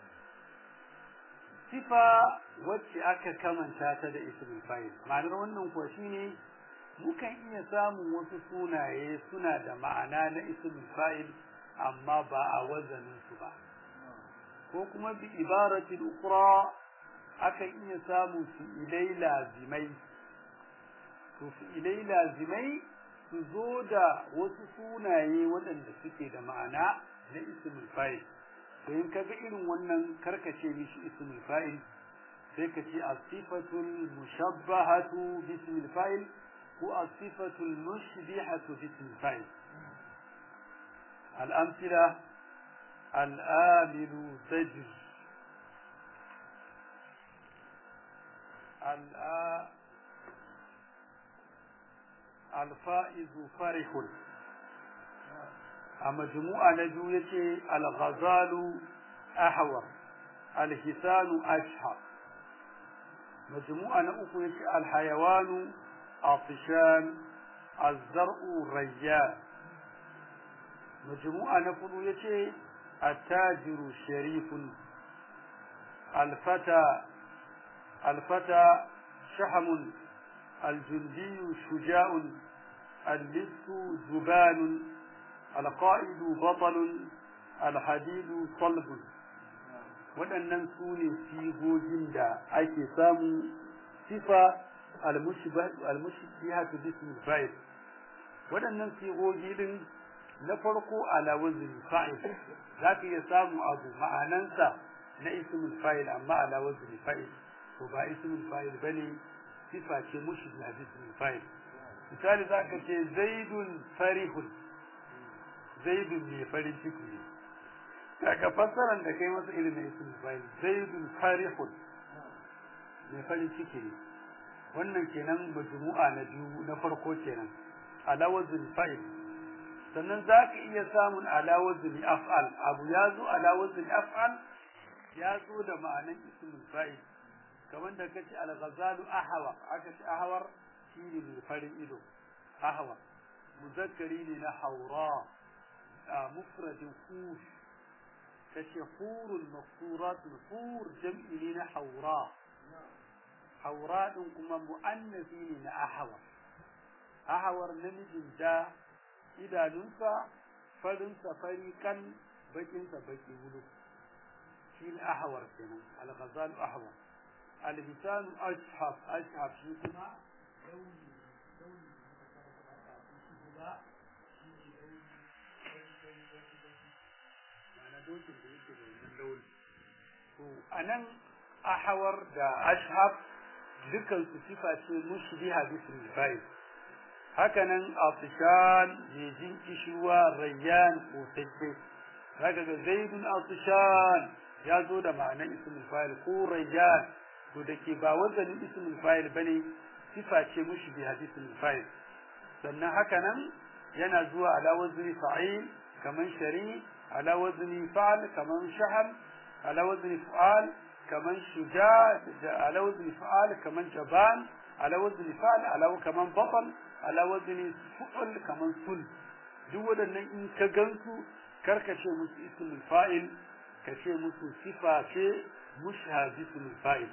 sifa wacce aka kamanta ta da ismul fa'il ma'anar wannan kuwa shine mukan iya samun wasu sunaye suna da ma'ana na ismul fa'il amma ba a wazanin su ba ko kuma bi ibaratin ukra akan iya samun su ilai lazimai to ilai lazimai su zo da wasu sunaye waɗanda suke da ma'ana na ismul fa'il to in kaga irin wannan karkace mishi ismul fa'il sai ka ce as-sifatul mushabbahatu bismil fa'il ko as-sifatul mushbihatu bismil fa'il al-amthila al-amilu tajr al الفائز فرح أما جموعة نجو يتي الغزال أحور الحسان أشهر مجموعة نأخو يتي الحيوان عطشان الزرع ريان مجموعة نفضو يتي التاجر شريف الفتى الفتى شحم الجندي شجاع اللبس زبان القائد بطل الحديد صلب waɗannan su ne sigogin da ake samu sifa al-mushbihatu bismil fa'il waɗannan sigogi din na farko ala wazni fa'il zaka iya samu abu ma'anansa na ismul fa'il amma ala wazni fa'il to ba ismul fa'il bane sifa ce mushbiha bismil fa'il misali zaka ce zaidun farihun zaidun ne farin ciki ne kaga fassaran da kai masa ilimin ismul fa'il zaidun farihun ne farin ciki ne wannan kenan majmu'a na biyu na farko kenan ala wazni fa'il sannan za ka iya samun alawazin af'al abu ya zo alawazin af'al ya zo da ma'anan ismul fa'il kamar da kace al-ghazalu ahwa aka ce ahwar shine mai farin ido ahwa muzakkari ne na haura mufradin hur kace hurul maqsurat hur jam'i ne na haura haura din kuma muannasi ne na ahwa ahwar namijin da idanunsa farinsa fari kan bakinsa baki wulu shi ne ahawar kenan al-ghazal ahwar al-hisan ashhab ashhab shi kuma launi launi da shi ne ana dokin da yake da wannan launi to anan ahawar da ashhab dukan su sifa ce mushbiha bismil fa'il hakanan afishan mai jin kishuwa rayyan kotacce zaka ga zaidun afishan ya zo da ma'anar ismul fa'il ko rayyan to da ke ba wazanin ismul fa'il bane sifa ce mushi bi hadisul fa'il sannan hakanan yana zuwa ala wazni fa'il kaman shari ala wazni fa'al kaman shahal ala wazni fa'al kaman shuja ala wazni fa'al kaman jaban ala wazni fa'al ala kaman batal ala wazni fu'ul kaman sul duk waɗannan in ka gansu karka ce musu ismul fa'il ka ce musu sifa ce mushhad ismul fa'il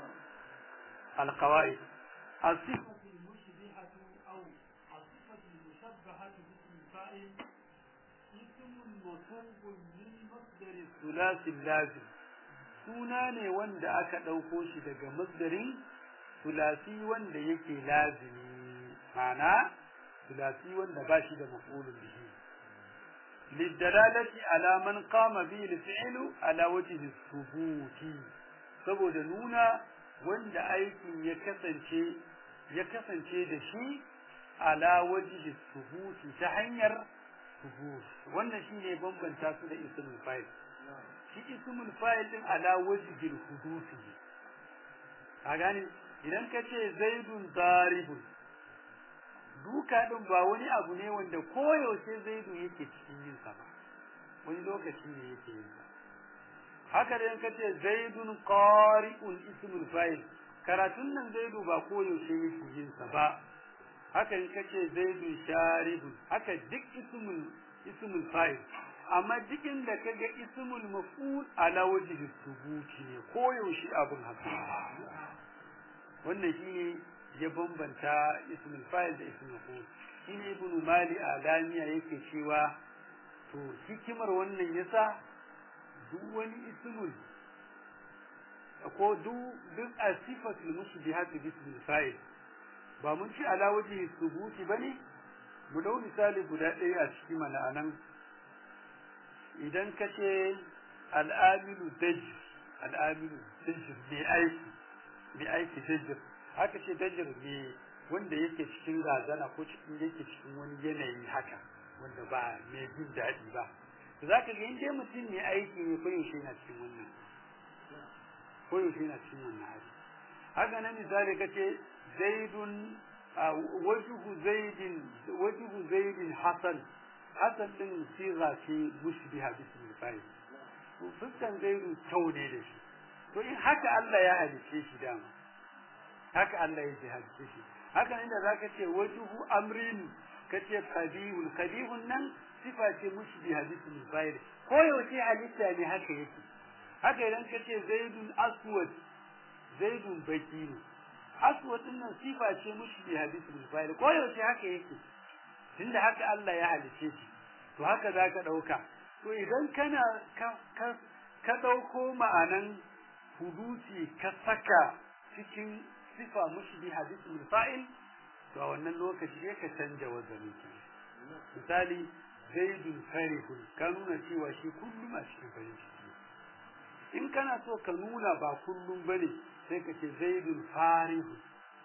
القواعد الصفة المشبهة أو الصفة المشبهة باسم الفاعل اسم مصوب من مصدر الثلاثي اللازم suna ne wanda aka ɗauko shi daga masdarin sulasi wanda yake lazimi ma'ana sulasi wanda ba shi da maf'ulun bihi lidalalati ala man qama bi al-fi'lu ala wajhi thubuti saboda nuna wanda aikin ya kasance ya kasance da shi ala wajhi thubuti ta hanyar thubut wannan shine bambanta su da ismul fa'il shi ismul fa'il din ala wajhi hudusi a gane idan ka ce zaidun daribun duka din ba wani abu ne wanda koyaushe zaidu yake cikin yin sa ba wani lokaci ne yake yin sa haka da yanka ce zaidun qari'un ismul fa'il karatun nan zaidu ba koyaushe yake yin sa ba haka in ka ce zaidun sharibun haka duk ismul ismul fa'il amma duk inda kaga ismul maf'ul ala wajhi thubuti ne koyaushe abun haka wannan shine ya bambanta ismul fa'il da ismul maf'ul shine ibn mali alamiya yake cewa to hikimar wannan yasa duk wani ismul ko duk asifatul mushbihat bi ismil fa'il ba mun ci ala wajhi thubuti bane mu dau misali guda ɗaya a cikin mana anan idan ka ce al'amilu dajr al'amilu dajr ne aiki ne aiki dajr haka ce dajr ne wanda yake cikin razana ko cikin yake cikin wani yanayi haka wanda ba mai jin daɗi ba to za ka ga in dai mutum ne aiki ne ko yaushe yana cikin wannan ko yaushe yana cikin wannan hali haka nan misali ka ce zaidun wajhu zaidin wajhu zaidin hasan hasan din siga ce mushbiha bismil fa'il to fuskan zaidu kyau ne da shi to in haka Allah ya halice shi dama haka Allah ya halice shi haka inda zaka ce wajhu amrin kace qabihun qabihun nan sifa ce mushbiha bismil fa'il ko yaushe halitta ne haka yake haka idan kace zaidun aswad zaidun baki ne aswad din nan sifa ce mushbiha bismil fa'il ko yaushe haka yake tunda haka Allah ya halice shi to haka zaka dauka to idan kana ka ka, ka dauko ma'anan hudusi ka saka cikin sifa mushbiha bismil fa'il to a wannan lokaci sai ka canja wazanin ki misali zaidun farihun ka nuna cewa shi kullum a cikin farin ciki in kana so ka nuna ba kullum bane sai ka ce zaidun farihun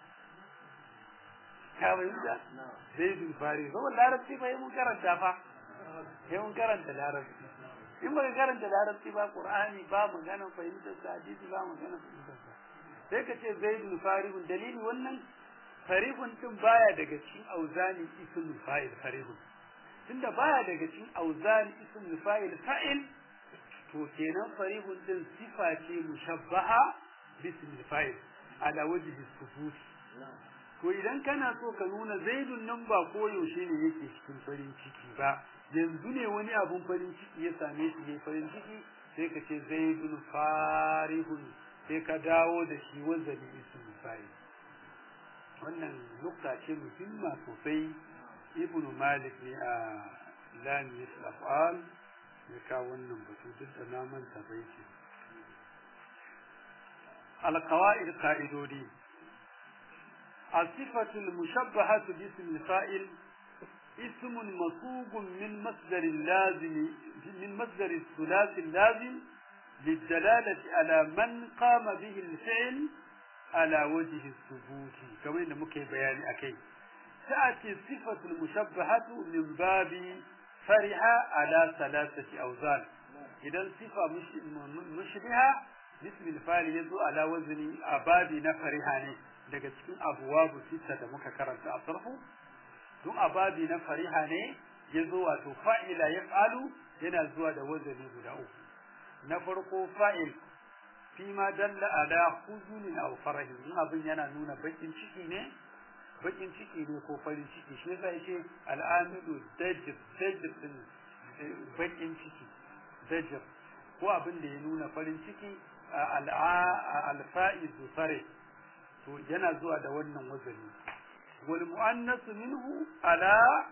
ka bayyana zaidun farihun saboda larabci fa mun karanta fa sai mun karanta larabci in baka karanta larabci ba qur'ani ba maganar fahimtar sa hadisi ba maganar fahimtar sa sai ka ce zaidun farihun dalili wannan farihun din baya daga cikin auzani ismul fa'il farihun tunda baya daga cikin auzani ismul fa'il fa'il to kenan farihun din sifa ce mushabbaha bismil fa'il ala wajhi sufut to idan kana so ka nuna zaidun nan ba koyaushe ne yake cikin farin ciki ba yanzu ne wani abun farin ciki ya same shi ne farin ciki sai ka ce zaidun farihun sai ka dawo da shi wanzani ismul fa'il wannan nukta ce muhimma sosai ibnu malik ne a lamiyat af'al ya kawo wannan batu duk da na manta bai ce alqawaid qa'idodi الصفة المشبهة باسم الفاعل اسم مصوب من مصدر اللازم من مصدر الثلاثي اللازم للدلالة على من قام به الفعل على وجه الثبوت كما ان مكي بيان اكي تاتي الصفه المشبهه من باب فرح على ثلاثه اوزان اذا صفه مشبهه باسم الفاعل يزو على وزن ابابي نفرها ne daga cikin abuwabu sita da muka karanta a sarfu duk ababi na fariha ne yazo wato fa'ila yaf'alu yana zuwa da wazani guda uku na farko fa'il fi ma dalla ala huzunin aw farahin in abin yana nuna bakin ciki ne bakin ciki ne ko farin ciki shi yasa yake al'amidu dajr dajr din bakin ciki dajr ko abin da ya nuna farin ciki al-fa'iz fare to yana zuwa da wannan wazani wal muannas minhu ala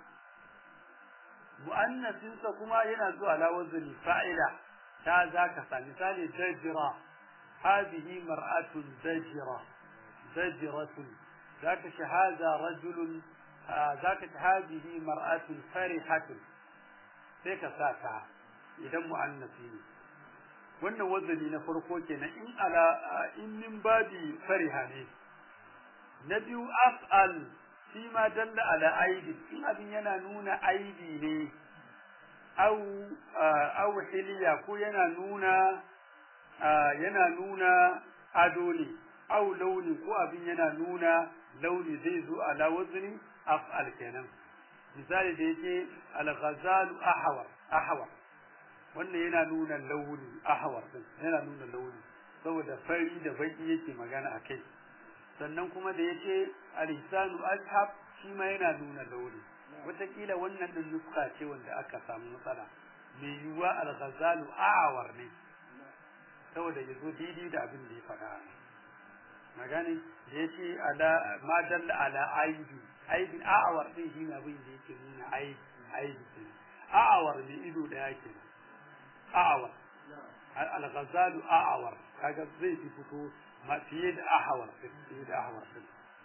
muannasinsa kuma yana zuwa ala wazani fa'ila ta zaka sa misali dajra هذه مرأة زجرة زجرة ذاك هذا رجل ذاك هذه مرأة فرحة سيك ساكا إذا مؤنثين wannan wazani na farko kenan in ala in min babi fariha ne na biyu af'al shi ma dalla ala aibi in abin yana nuna aibi ne au au hiliya ko yana nuna yana nuna ado ne au launi ko abin yana nuna launi zai zo ala wazni af'al kenan misali da yake al-ghazalu ahwar ahwar wannan yana nuna launi ahwar din yana nuna launi saboda fari da baki yake magana akai sannan kuma da yake al-ihsanu ashab shi ma yana nuna launi wataƙila wannan din nuska ce wanda aka samu matsala mai yiwuwa al-ghazalu ahwar ne saboda ya zo daidai da abin da ya faɗa magani da ya ce ala ma dalla ala aibi aibi a'awar din shi ne abin da yake nuna aibi aibi ke a'awar ne ido da yake a'awar al-ghazalu a'awar kaga zai fi fito ma fiye da ahawar fiye da ahawar din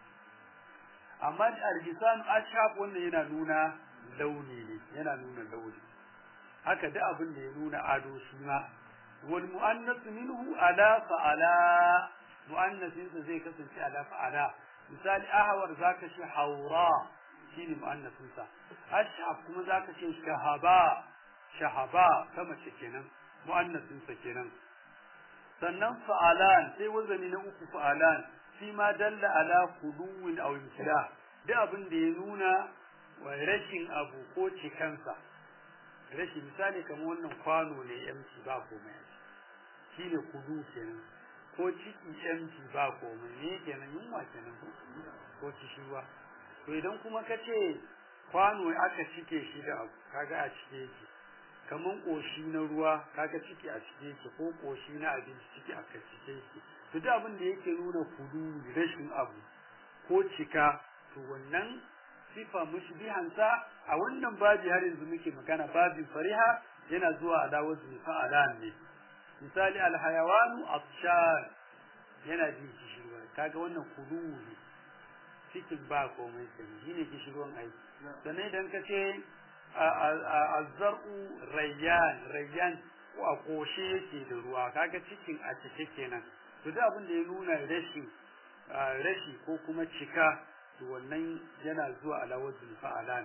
amma al-lisan ashab wannan yana nuna launi ne yana nuna launi haka da abin da ya nuna ado shi ma والمؤنث منه ألا فألا مؤنث زي كسر ألا فألا مثال أهور ذاك شي حوراء شيني مؤنث انسى أشعب كما ذاك شي شهباء شهباء كما شكينا مؤنث انسى كينا sannan fa'alan sai wazani na uku fa'alan shi ma dalla ala khuluwin aw imtila da abin da ya nuna wa rashin abu ko cikansa rashin misali kamar wannan kwano ne yamci ba komai shi ne kudu kenan ko ciki yamci ba komai ne kenan yunwa kenan ko kishiwa to idan kuma ka ce kwano aka cike shi da abu kaga a cike yake kaman koshi na ruwa kaga ciki a cike yake ko koshi na abinci ciki a cike yake to duk abin da yake nuna kudu rashin abu ko cika to wannan sifa mushbihansa a wannan babi har yanzu muke magana babin fariha yana zuwa ala wazni fa'alan ne misali alhayawanu afshan yana jin kishirwa kaga wannan kuluwu ne cikin ba komai sai shine kishirwan aiki sannan idan ka ce azzar'u rayyan rayyan a koshe yake da ruwa kaga cikin a cike kenan to duk abin da ya nuna rashi rashi ko kuma cika to wannan yana zuwa ala wajin fa'alan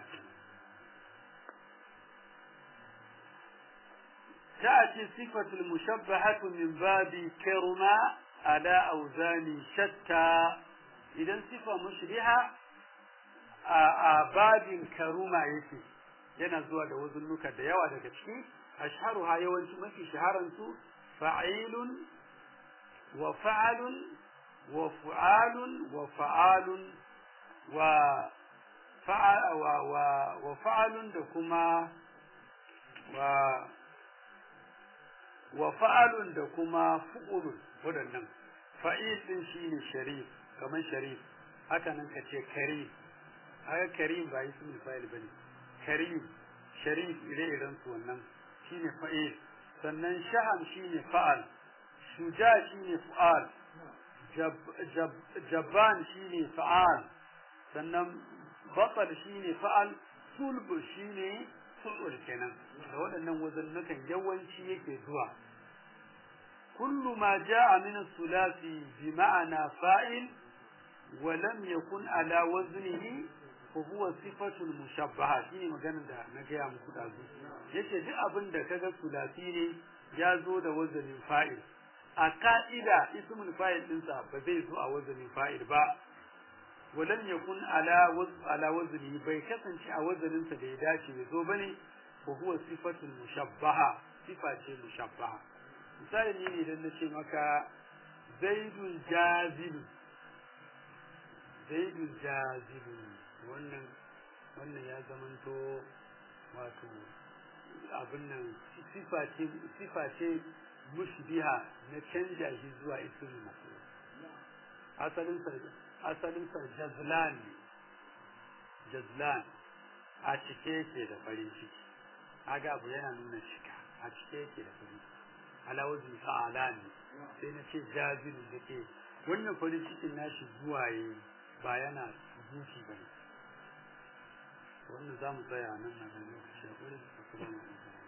تأتي صفة المشبهة من باب كرما على أوزان شتى إذا صفة مشبهة باب كرما يكي yana zuwa da wazunnuka da yawa daga ciki ashharuha yawanci mafi shaharan su fa'ilun wa fa'alun wa fu'alun wa fa'alun wa fa'a wa wa wa fa'alun da kuma wa wa fa'alun da kuma fu'ulun wadannan fa'il din shine sharif kaman sharif haka nan kace karim haka karim ba ismul fa'il bane karim sharif ire-iren su wannan shine fa'il sannan shaham shine fa'al shuja shine fa'al jabban shine fa'al sannan batal shine fa'al sulb shine sulul kenan da waɗannan wazannukan yawanci yake zuwa kullu ma jaa min as-sulasi bi ma'ana fa'il wa lam yakun ala waznihi huwa sifatul mushabbaha shine maganar da na gaya muku dazu yace duk abin da kaga sulasi ne ya zo da wazanin fa'il a ka'ida ismul fa'il dinsa ba zai zo a wazanin fa'il ba walam yakun ala waz ala wazni bai kasance a wazanin sa da ya dace ya zo bane ko huwa sifatul mushabbaha sifa ce mushabbaha misali ne idan na ce maka zaidun jazibun zaidun jazibun wannan wannan ya zamanto wato abin nan sifa ce sifa ce mushbiha na canja shi zuwa ismi maf'ul asalin sa asalin sa jazlan jazlan a cike yake da farin ciki kaga abu yana nuna cika a cike yake da farin ciki ala wazni fa'alan sai na ce jazil da ke wannan farin cikin nashi zuwa yi ba yana zuci bane wannan za mu tsaya nan na ganin shi a gurin da kuma